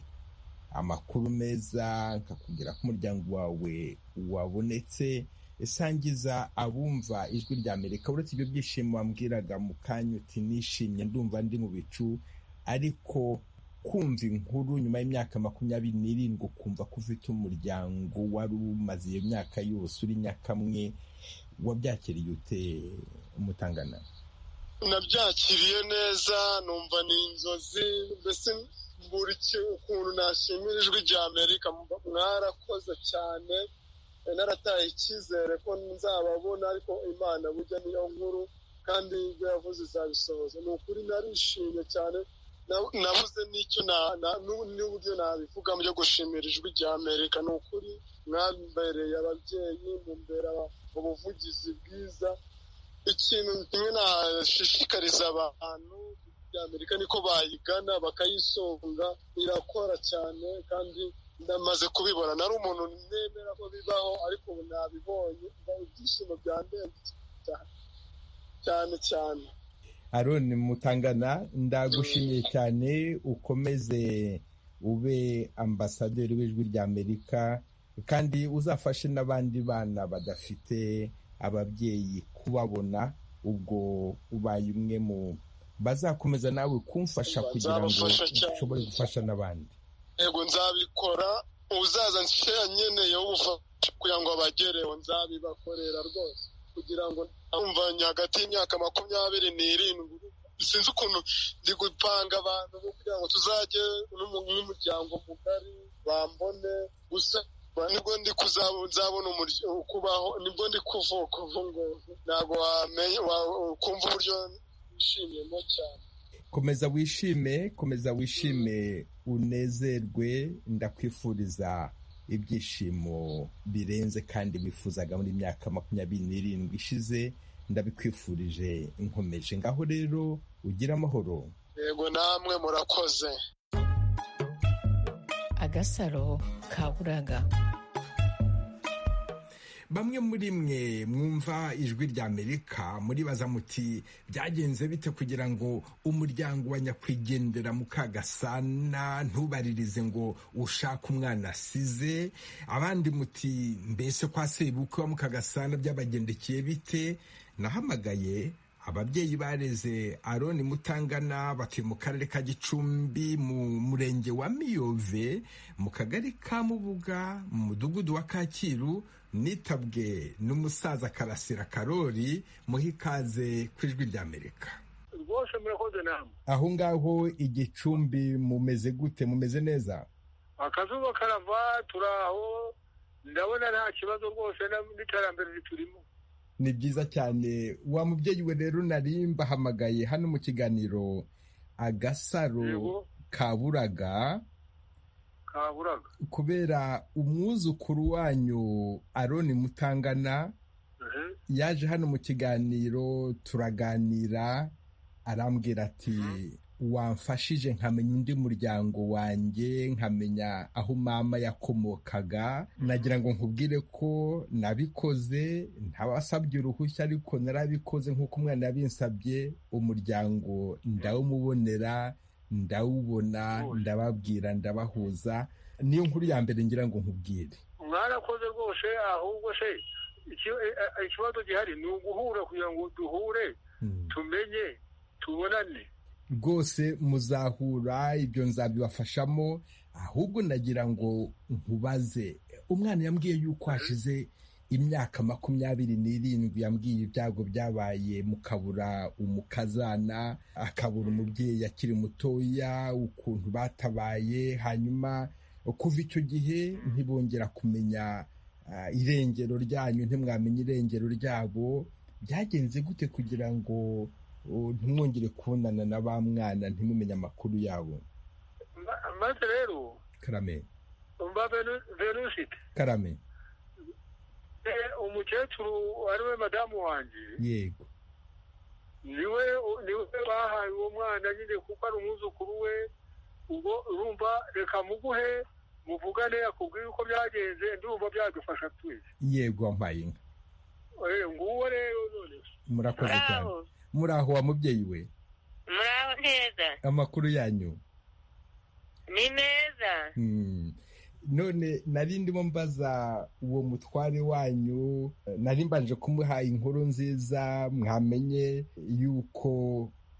amakuru meza nkakubwira ko umuryango wawe wabonetse isangiza abumva ijwi rya amerika uretse ibyo byishimo wambwiraga mu kanya uti nishimye ndumva ndi mu bicu ariko kumva inkuru nyuma y'imyaka makumyabiri n'irindwi ukumva ko ufite umuryango wari umaze iyo myaka yose uri nyakamwe wabyakiriye ute umutangana nabyakiriye neza numva ni inzozi mbese buri ki- ukuntu nashimira ijwi rya amerika mba- mwarakoze cyane Eh, narataye icyizere ko nzababona ariko imana burya niyo nkuru kandi ibyo yavuze izabisohoza ni ukuri narishimye cyane Na- nabuze n'icyo na- na- n'u- n'uburyo nabivuga byo gushimira ijwi rya amerika ni ukuri mwambereye ababyeyi mumbera ubuvugizi bwiza ikintu kimwe nashishikariza abantu bya amerika niko bayigana bakayisohora irakora cyane kandi ndamaze kubibona nari umuntu nemera ko bibaho ariko ubu nabibonye ibyishimo byandenze cyane cyane cyane aroni mutangana ndagushimiye cyane ukomeze ube ambasaderi w'ijwi rya amerika kandi uzafashe n'abandi bana badafite ababyeyi kubabona ubwo ubaye umwe mu bazakomeza nawe kumfasha kugira ngo Bazabafasha cyane. ushobore gufasha n'abandi yego nzabikora uzaza nshyira nkeneye ubufasha kugira ngo abagereho nzabibakorera rwose kugira ngo ntumvanye hagati y'imyaka makumyabiri n'irindwi sinzi ukuntu ndi gupanga abantu bo kugira ngo tuzajye n'umu- n'umuryango mugari bambone gusa nibwo ndi kuzabo- nzabona umurya- kubaho nibwo ndi kuvuka ubu ngubu ntabwo wamenya wa- ukumva uburyo nishimiyemo cyane komeza wishime komeza wishime unezerwe ndakwifuriza ibyishimo birenze kandi wifuzaga muri myaka makumyabiri n'irindwi ishize ndabikwifurije nkomeje ngaho rero ugire amahoro yego namwe murakoze agasaro kaburaga bamwe muri mwe mwumva ijwi rya amerika muribaza muti byagenze bite kugira ngo umuryango wa nyakwigendera mukagasana ntubaririze ngo ushake umwana asize abandi muti mbese kwa sebukwe wa mukagasana byabagendekeye bite nahamagaye ababyeyi bareze aroni mutangana batuye mu karere ka gicumbi mu murenge wa miyove mu kagari ka mubuga mu mudugudu wa kacyiru nitabwe n'umusaza karasira karori muha ikaze ku ijwi ry'amerika rwose murakoze namwe aho ngaho igicumbi mumeze gute mumeze neza akazuba karava turaho ndabona nta kibazo rwose na- n'iterambere riturimo ni byiza cyane wa mubyeyi we rero nari mbahamagaye hano mu kiganiro agasaro Yego. kaburaga kaburaga kubera umwuzukuru wanyu aroni mutangana ehe yaje hano mu kiganiro turaganira arambwira ati wamfashije nkamenya undi muryango wanjye nkamenya aho mama yakomokaga nagira ngo nkubwire ko nabikoze ntabasabye uruhushya ariko narabikoze nk'uko umwana yabinsabye umuryango ndawumubonera ndawubona ndababwira ndabahuza niyo nkuru ya mbere ngira ngo nkubwire mwarakoze rwose ahubwo se iki- e- e- ikibazo gihari ni uguhura kugira ngo duhure Mm. tumenye tubonane rwose muzahura ibyo nzabibafashamo ahubwo ndagira ngo nkubaze umwana yambwiye yuko hashize imyaka makumyabiri n'irindwi yambwiye ibyago byabaye mukabura umukazana akabura umubyeyi akiri mutoya ukuntu batabaye hanyuma kuva icyo gihe ntibongera kumenya ah, irengero ryanyu ntimwamenye irengero ryabo byagenze gute kugira ngo ubu ntimwongere kubonana na ba mwana ntimumenye amakuru yabo Ma- maze rero karame mba Venu- venusite karame Eh, umukecuru ariwe madamu wanjye yego niwe niwe bahaye uwo mwana nyine kuko ari umwuzukuru we ubwo urumva reka muguhe muvugane akubwire uko byagenze ndumva byadufasha twese yego wampaye inka Eh, nguwo rero none murakoze cyane muraho muraho wa mubyeyi we muraho neza amakuru yanyu ni meza Mm. none nari ndimo mbaza uwo mutware wanyu nari mbanje kumuha inkuru nziza mwamenye yuko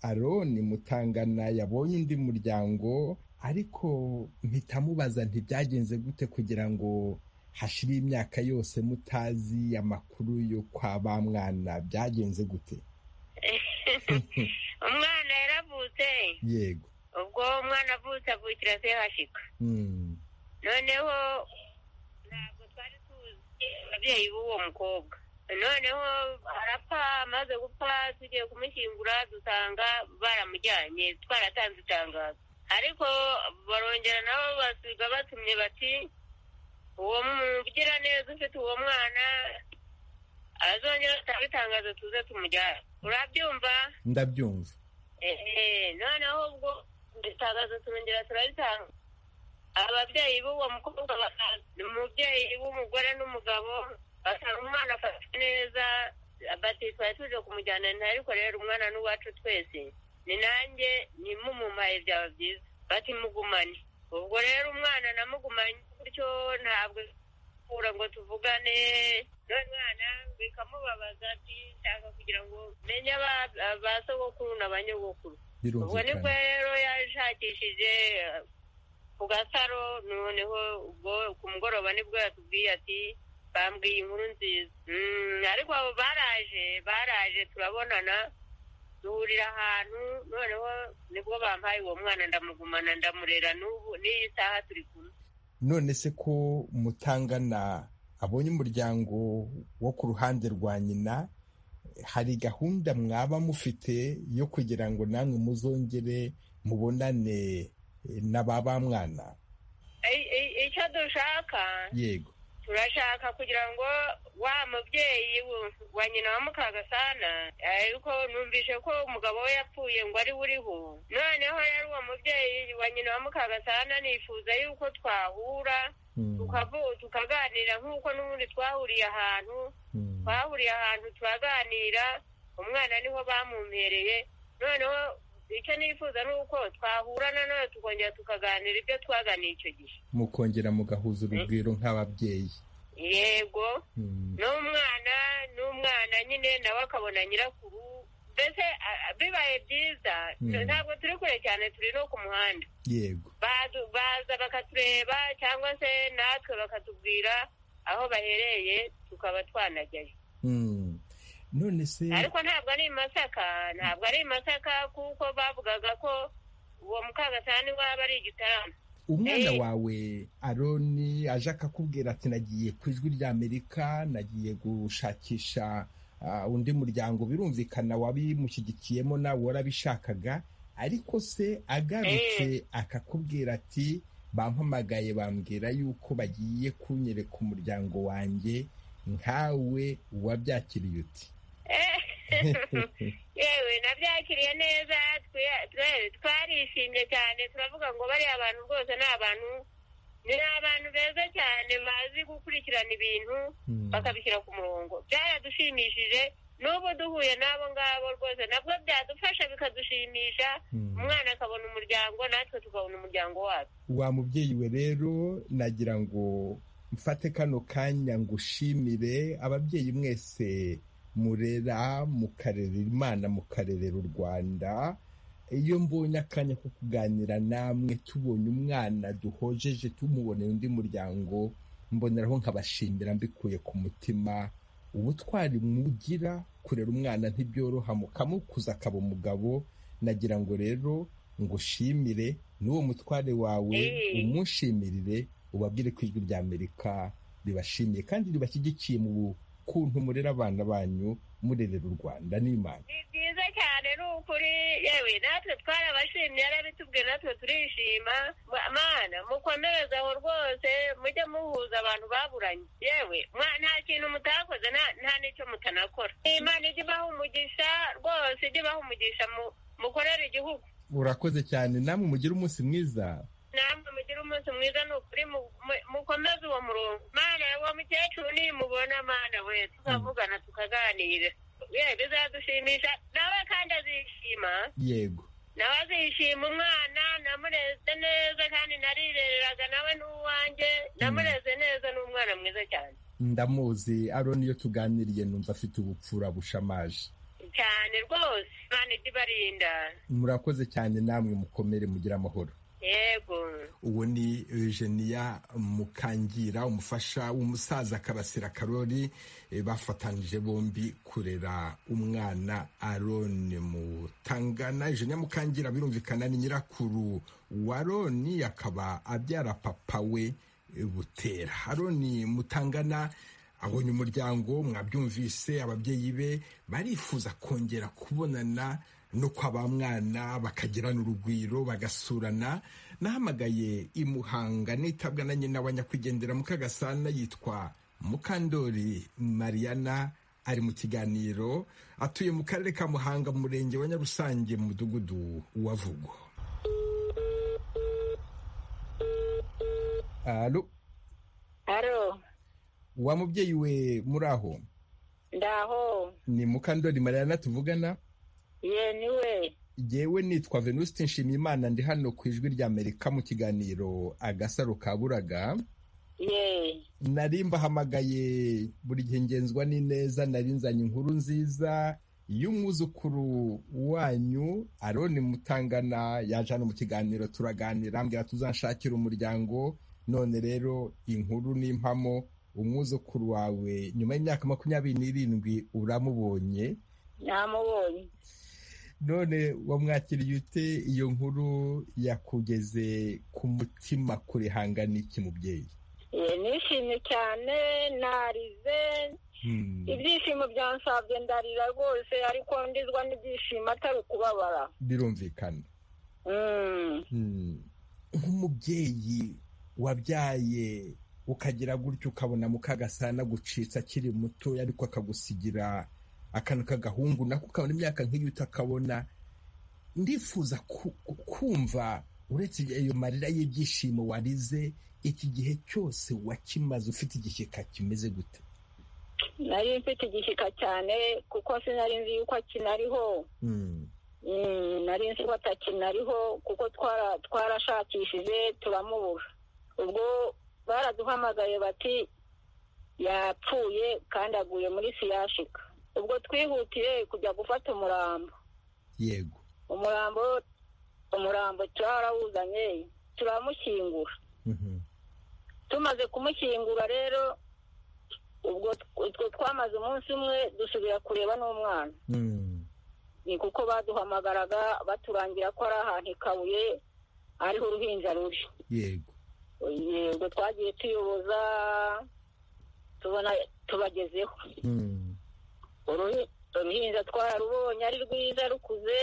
aroni mutangana yabonye undi muryango ariko mpita mubaza ntibyagenze gute kugira ngo hashire imyaka yose mutazi amakuru yo kwa ba mwana byagenze gute umwana yaravutse yego ubwo umwana avutse avukira se hashika Mm. noneho ntabwo twari tuzi ababyeyi b'uwo mukobwa noneho arapfa amaze gupfa tugiye kumushyingura dusanga baramujyanye twaratanze itangazo ariko barongera nabo basubiza batumye bati uwo mugiraneza ufite uwo mwana azongera atange itangazo tuze tumujyane urabyumva ndabyumva Ehe, noneho ubwo itangazo turongera turaritanga ababyeyi b'uwo mukobwa bakaza umubyeyi w'umugore n'umugabo basanga umwana afashwe neza bati twari tuje kumujyana nta ariko rero umwana ni uwacu twese ni nanjye nimumumaye byaba byiza bati mugumane ubwo rero umwana namugumanye gutyo ntabwo kura ngo tuvugane n'umwana bikamubabaza ati nshaka kugira ngo menye aba- ba sogokuru na ba nyogokuru ubwo nibwo birumvikana rero yashakishije eh, ku gasaro noneho ubwo ku mugoroba nibwo yatubwiye ati bambwiye inkuru nziza Mm, ariko abo baraje baraje turabonana duhurira ahantu noneho nibwo bampaye uwo mwana ndamugumana ndamurera n'ubu n'iyi saha turi kumwe none se ko mutangana abonye umuryango wo ku ruhande rwa nyina hari gahunda mwaba mufite yo kugira ngo namwe muzongere mubonane eh, na ba ba mwana I- i- icyo dushaka yego turashaka kugira ngo wa mubyeyi w- wa nyina wa mukagasana ariko numvise ko umugabo we yapfuye ngo ari we uriho noneho yari uwo mubyeyi wa nyina wa mukagasana nifuza yuko twahura Mm, tukavu- tukaganira nk'uko n'ubundi twahuriye ahantu mm, twahuriye ahantu turaganira umwana niho bamumpereye noneho icyo nifuza ni uko twahurana nawe tukongera tukaganira ibyo twaganiye icyo gihe mukongera mugahuza urugwiro nk'ababyeyi yego Mm, n'umwana n'umwana nyine nawe akabona nyirakuru mbese a- a- bibaye byiza Mm. ntabwo turi kure cyane turi no ku muhanda yego Badu- baza bakatureba cyangwa se natwe bakatubwira aho bahereye tukaba twanajyayo Mm. none se ariko ntabwo ari i masaka ntabwo ari i masaka kuko bavugaga ko uwo mukagasani waba ari igitaramo umwana Eh. wawe aroni aje akakubwira ati nagiye ku ijwi ry'amerika nagiye gushakisha ah, undi muryango birumvikana wabimushyigikiyemo nawe warabishakaga ariko se agarutse akakubwira ati bampamagaye bambwira yuko bagiye kunyereka umuryango wanjye nkawe wabyakiriye uti Eh, yewe nabyakiriye neza twe- twe- twarishimye cyane turavuga ngo bariya abantu rwose ni abantu ni abantu beza cyane bazi gukurikirana ibintu Mm. bakabishyira ku murongo byaradushimishije n'ubu duhuye n'abo ngabo rwose nabwo byadufasha bikadushimisha Mm. umwana akabona umuryango natwe tukabona umuryango wacu wa mubyeyi we rero nagira ngo mfate kano kanya ngushimire ababyeyi mwese murera mukarera imana mukarerera u rwanda iyo mbonye akanya ko kuganira namwe tubonye umwana duhojeje tumuboneye undi muryango mboneraho nkabashimira mbikuye ku mutima ubutwari mugira kurera umwana ntibyoroha mukamukuza akaba umugabo nagira ngo rero ngushimire n'uwo mutware wawe Eh. umushimirire ubabwire ku ijwi rya amerika ribashimiye kandi ribashyigikiye mu kuntu murera abana banyu murerera u rwanda n'imana ni byiza cyane ni ukuri yewe natwe twarabashimye yarabitubwiye natwe turishima Ma- mana mukomereze aho rwose mujye muhuza abantu baburanye yewe mwa- nta kintu mutakoze nta- nta n'icyo mutanakora imana ijye ibaha umugisha rwose ijye ibaha umugisha mu- mukorere igihugu urakoze cyane namwe mugire umunsi mwiza namwe mugire umunsi mwiza ni ukuri mu- mu- mukomeze uwo murongo mana uwo mukecuru nimubona mana we tukavugana tukaganira yewe bizadushimisha nawe kandi azishima yego nawe azishima umwana namureze neza kandi narirereraga nawe n'uwanjye namureze neza n'umwana mwiza cyane ndamuzi aroni iyo tuganiriye numva afite ubupfura bushamaje cyane rwose imana ijya ibarinda murakoze cyane namwe mukomere mugire amahoro yego uwo ni Eugenia Mukangira umufasha w'umusaza Karasira Karori eh, bafatanije bombi kurera umwana Aroni Mutangana Eugenia Mukangira birumvikana ni nyirakuru wa Aroni akaba abyara papa we eh, Butera Aroni Mutangana abonye umuryango mwabyumvise ababyeyi be barifuza kongera kubonana no kwa ba mwana bakagirana urugwiro bagasurana nahamagaye i muhanga nitabwa na nyina wa nyakwigendera mukagasana yitwa mukandori mariana ari mu kiganiro atuye mu karere ka muhanga mu murenge wa nyarusange mu mudugudu wa vugo alo haro wa mubyeyi we muri aho ndaho ni mukandori mariana tuvugana ye niwe yewe nitwa venuste nshimiyimana ndi hano ku ijwi rya amerika mu kiganiro agasaro ka buraga ye nari mbahamagaye buri gihe ngenzwa n'ineza nari nzanye inkuru nziza y'umwuzukuru wanyu aroni mutangana yaje hano mu kiganiro turaganira ambwira tuzanshakira umuryango none rero inkuru n'impamo umwuzukuru wawe nyuma y'imyaka makumyabiri n'irindwi uramubonye namubonye none wamwakiriye ute iyo nkuru yakugeze ku mutima kurihangana iki mubyeyi ye nishimye cyane narize Hmm, ibyishimo byansabye ndarira rwose ariko ndizwa n'ibyishimo atari ukubabara birumvikana Mm. Hmm, nk'umubyeyi wabyaye ukagira gutyo ukabona mukagasana gucitsa akiri muto ariko akagusigira akantu k'agahungu nako ukabona imyaka nk'iyo utakabona ndifuza ku- ku- kumva uretse ayo marira y'ibyishimo warize iki gihe cyose wakimaze ufite igishyika kimeze gute nari mfite igishyika cyane kuko sinari nzi yuko akinariho Mm, Mm, nari nzi ko atakinariho kuko twara- twarashakishije turamubura ubwo baraduhamagaye bati yapfuye kandi aguye muri siyashika ubwo twihutiye kujya gufata umurambo yego umurambo umurambo twarawuzanye turamushyingura Mhm. tumaze kumushyingura rero ubwo utwo twamaze umunsi umwe dusubira kureba n'umwana Mm. ni kuko baduhamagaraga baturangira ko ari ahantu i kabuye ariho uruhinja ruri yego yego twagiye tuyoboza tubona tubagezeho Mm. Uruhi- uruhinja twararubonye ari rwiza rukuze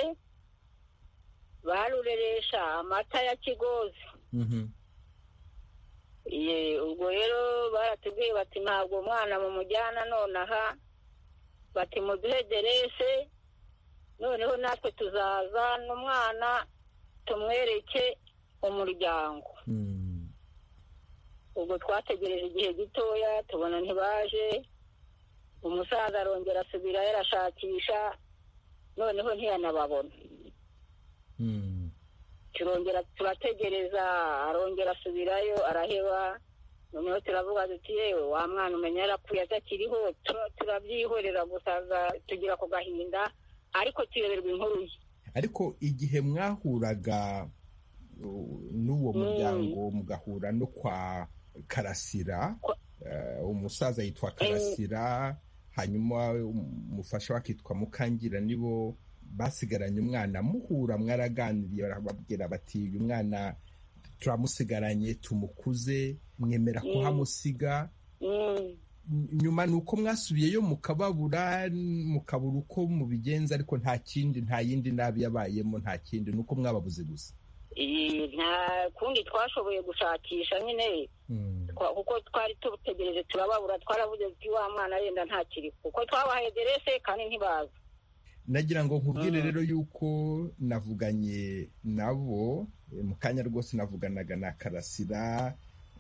barureresha amata ya kigozi Mhm. Ye, ubwo rero baratubwiye bati ntabwo umwana mumujyana nonaha bati muduhe derese noneho natwe tuzaza n'umwana tumwereke umuryango Mm. ubwo twategereje igihe gitoya tubona ntibaje umusaza arongera asubira yarashakisha noneho ntiyanababona Mm. turongera turategereza arongera asubirayo araheba noneho turavuga duti yewe wa mwana umenya yarapfuye atakiriho tu- turabyihorera gusa za- tugira ku gahinda ariko tuyoberwa inkuru ye ariko igihe mwahuraga uh, n'uwo Mm. muryango mugahura no kwa karasira Kwa- eh, umusaza yitwa karasira hanyuma umufasha we akitwa mukangira nibo basigaranye umwana muhura mwaraganiriye barababwira bati uyu mwana turamusigaranye tumukuze mwemera Mm. kuhamusiga Mm. nyuma ni uko mwasubiyeyo mukababura mukabura uko mubigenza ariko nta kindi nta yindi nabi yabayemo nta kindi ni uko mwababuze gusa Iyi, nta kundi twashoboye gushakisha nyine Twa- kuko twari tutegereje turababura twaravuze tuti wa mwana yenda ntakiri kuko twabahaye derese kandi ntibaza nagira ngo nkubwire Mm. rero yuko navuganye nabo eh, mu kanya rwose navuganaga na karasira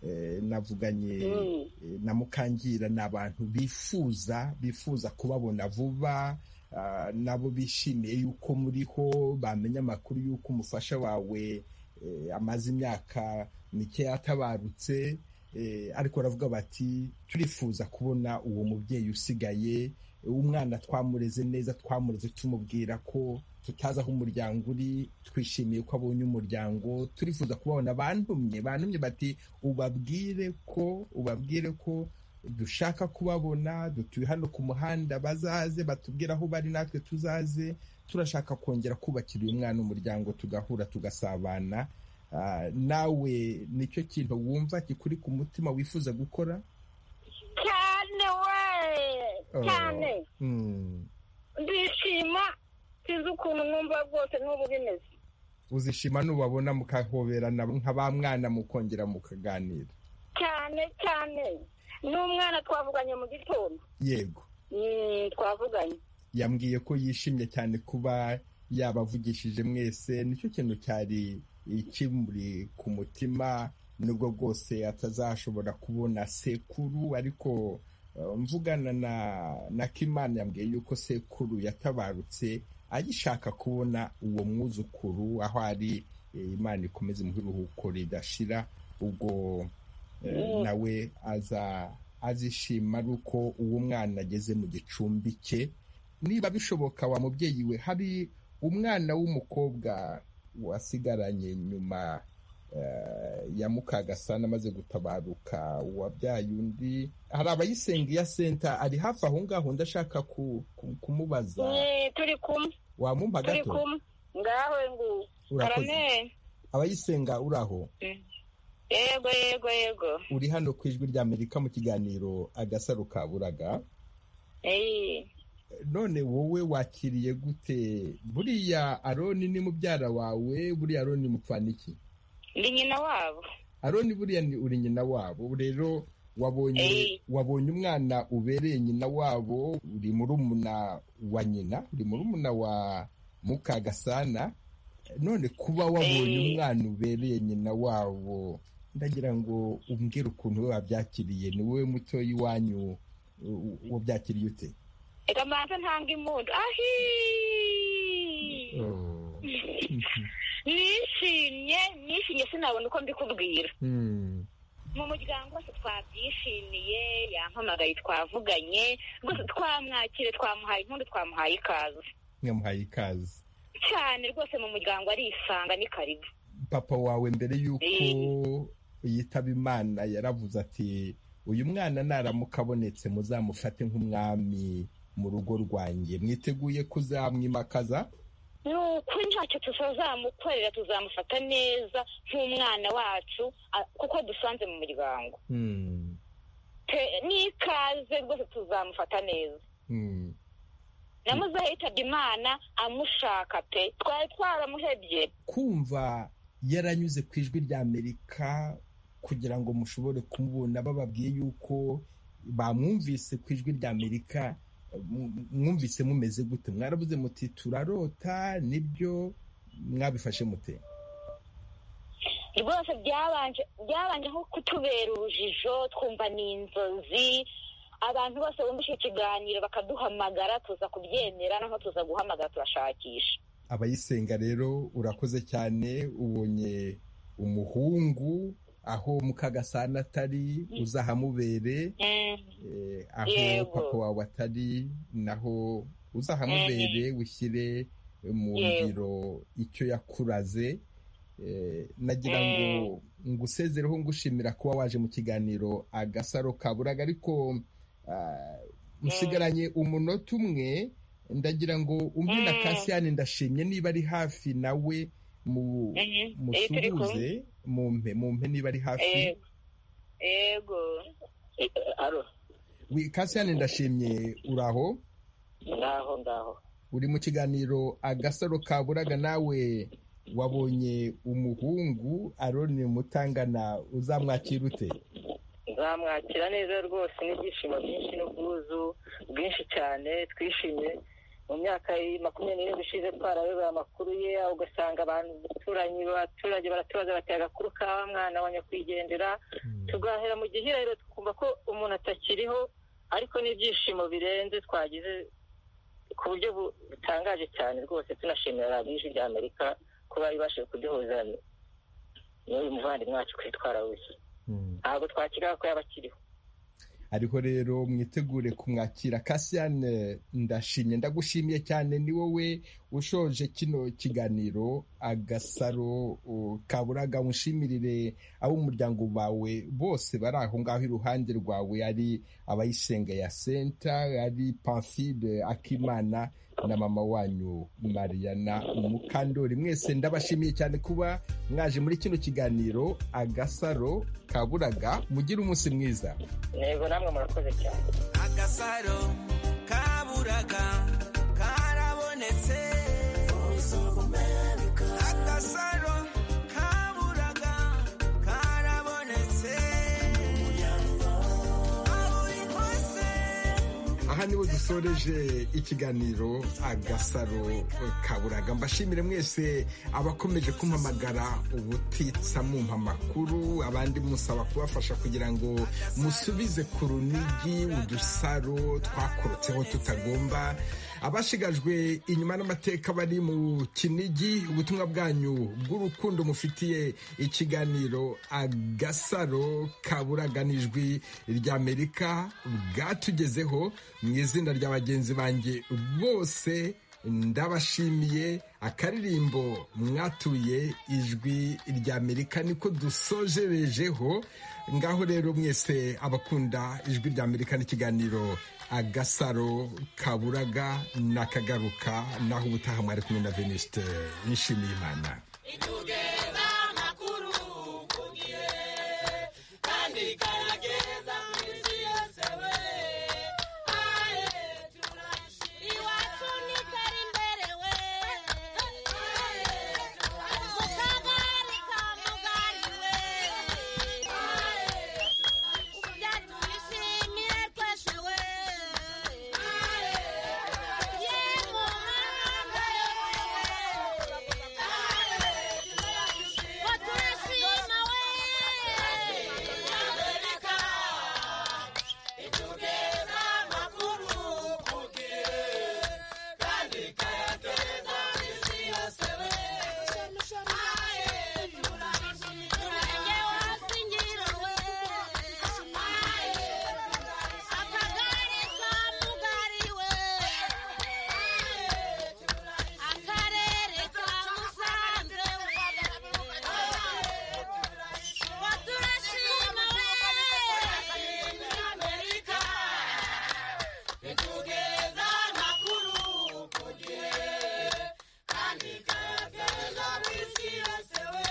eh, navuganye Mm. eh, na mukangira ni abantu bifuza bifuza kubabona vuba ah, nabo bishimiye yuko muriho bamenya amakuru y'uko umufasha wawe eh, amaze imyaka mikeya atabarutse eh, ariko baravuga bati turifuza kubona uwo mubyeyi usigaye umwana twamureze neza twamureze tumubwira ko tutazi aho umuryango uri twishimiye ko abonye umuryango turifuza kubabona bantumye bantumye bati ubabwire ko ubabwire ko dushaka kubabona dutuye hano ku muhanda bazaze batubwire aho bari natwe tuzaze turashaka kongera kubakira uyu mwana umuryango tugahura tugasabana Ah, nawe nicyo kintu wumva kikuri ku mutima wifuza gukora cyane we Oh. cyane Mm. ndishima sinzi ukuntu numva rwose n'ubu bimeze uzishima nubabona mukahoberana nka ba mwana mukongera mukaganira cyane cyane n'umwana twavuganye mu gitondo yego Mm, twavuganye yambwiye ko yishimye cyane kuba yabavugishije mwese nicyo kintu cyari ikimuri ku mutima nubwo rwose atazashobora kubona sekuru ariko eh, mvugana na na kimana yambwiye yuko sekuru yatabarutse agishaka kubona uwo mwuzukuru aho ari eh, imana ikomeze mu biruhuko ridashira ubwo eh, Mm. nawe aza azishima ari uko uwo mwana ageze mu gicumbi cye niba bishoboka wa mubyeyi we hari umwana w'umukobwa wasigaranye nyuma eh, ya mukagasana amaze gutabaruka wabyaye undi hari abayisengera senta ari hafi aho ngaho ndashaka ku- ku- kumubaza Mm, turi kumwe wamumpa turi gato kumwe ngawe ngu urakoze arameye abayisenga uraho yego yego yego uri hano ku ijwi ry'amerika mu kiganiro agasaro kaburaga Eh, none wowe wakiriye gute buriya aroni ni mubyara wawe buriya aroni mupfana iki ndi nyina wabo aroni buriya ni uri nyina wabo rero wabonye Eh. wabonye umwana ubereye nyina wabo uri murumuna wa nyina uri murumuna wa mukagasana none kuba wabonye Eh. umwana ubereye nyina wabo ndagira ngo umbwire ukuntu we wabyakiriye ni wowe mutoya iwanyu u- wabyakiriye ute reka mbanza ntanga impundu ahi nishimye nishimye sinabona uko mbikubwira mu muryango wose twabyishimiye yampamagaye twavuganye rwose twamwakire twamuhaye impundu twamuhaye ikaze mwamuhaye ikaze cyane rwose mu muryango arisanga ni karibu papa wawe mbere y'uko yitaba imana yaravuze ati uyu mwana naramuka abonetse muzamufate nk'umwami mu rugo rwanjye mwiteguye kuzamwimakaza ni ukuri ntacyo tuzazamukorera tuzamufata neza nk'umwana wacu a- kuko dusanze mu muryango Hmm, Te- n'ikaze rwose tuzamufata neza hmm. namuzeho yitabye imana amushaka pe twari twaramuhebye kumva yaranyuze ku ijwi rya amerika kugira ngo mushobore kumubona bababwiye yuko bamwumvise ku ijwi rya amerika mu- mwumvise mumeze gute mwarabuze muti turarota nibyo mwabifashe mute rwose byabanje byabanje nko kutubera urujijo twumva ni inzozi abantu bose bumvise ikiganiro bakaduhamagara tuza kubyemera noneho tuza guhamagara turashakisha abayisenga rero urakoze cyane ubonye umuhungu aho mukagasana atari uzahamubere eh, aho Yego. papa wawe atari naho uzahamubere ushyire mu Yego. ngiro icyo yakuraze Eh, nagira ngo ngusezereho ngushimira kuba waje mu kiganiro agasaro kaburaga ariko ah, usigaranye umunota umwe ndagira ngo umve na Mm. kasiyani ndashimye niba ari hafi nawe mu Mhm. Eh, turi musuhuze mumpe mumpe niba ari hafi Yego. yego Eh, eh, alo Wi- kasiyani ndashimye uraho ngaho ngaho uri mu kiganiro agasaro kaburaga nawe wabonye umuhungu aroni mutangana uzamwakira ute nzamwakira neza rwose n'ibyishimo byinshi n'ubwuzu bwinshi cyane twishimye mu myaka y- makumyabiri n'irindwi ishize twarabibura amakuru ye ugasanga abantu baturanyi abaturage baratubaza bati agakuru ka wa mwana wa nyakwigendera tugahera mu gihirahiro twumva ko umuntu atakiriho ariko n'ibyishimo birenze twagize ku buryo bu- butangaje cyane rwose tunashimira radiyo ijwi rya amerika kuba ibashije kuduhuza n'uyu muvandimwe wacu kwitwara wese Mm. ntabwo twakira ko yaba akiriho ariho rero mwitegure kumwakira kasiyane ndashimye ndagushimiye cyane ni wowe ushoje kino kiganiro agasaro uh, kaburaga mushimirire ab'umuryango bawe bose bari aho ngaho iruhande rwawe ari abayisenga ya senta ari pamfide akimana na mama wanyu mariana mukandori mwese ndabashimiye cyane kuba mwaje muri kino kiganiro agasaro kaburaga mugire umunsi mwiza ntego namwe murakoze cyane agasaro kaburaga karabonetse agasaro kaburaga karabonetse aho uri hose aha niho dusoreje ikiganiro agasaro kaburaga mbashimire mwese abakomeje kumpamagara ubutitsa mumpa amakuru abandi musaba kubafasha kugira ngo musubize ku runigi udusaro twakurutseho tutagomba abashigajwe inyuma n'amateka bari mu kinigi ubutumwa bwanyu bw'urukundo mufitiye ikiganiro agasaro kaburaganijwi ry'amerika bwatugezeho mu izina rya bagenzi banjye bose ndabashimiye akaririmbo mwatuye ijwi ry'amerika niko dusojerejeho ngaho rero mwese abakunda ijwi ry'amerika n'ikiganiro agasaro kaburaga nakagaruka naho ubutaha mwari kumwe na venuste nishimiye imana ituge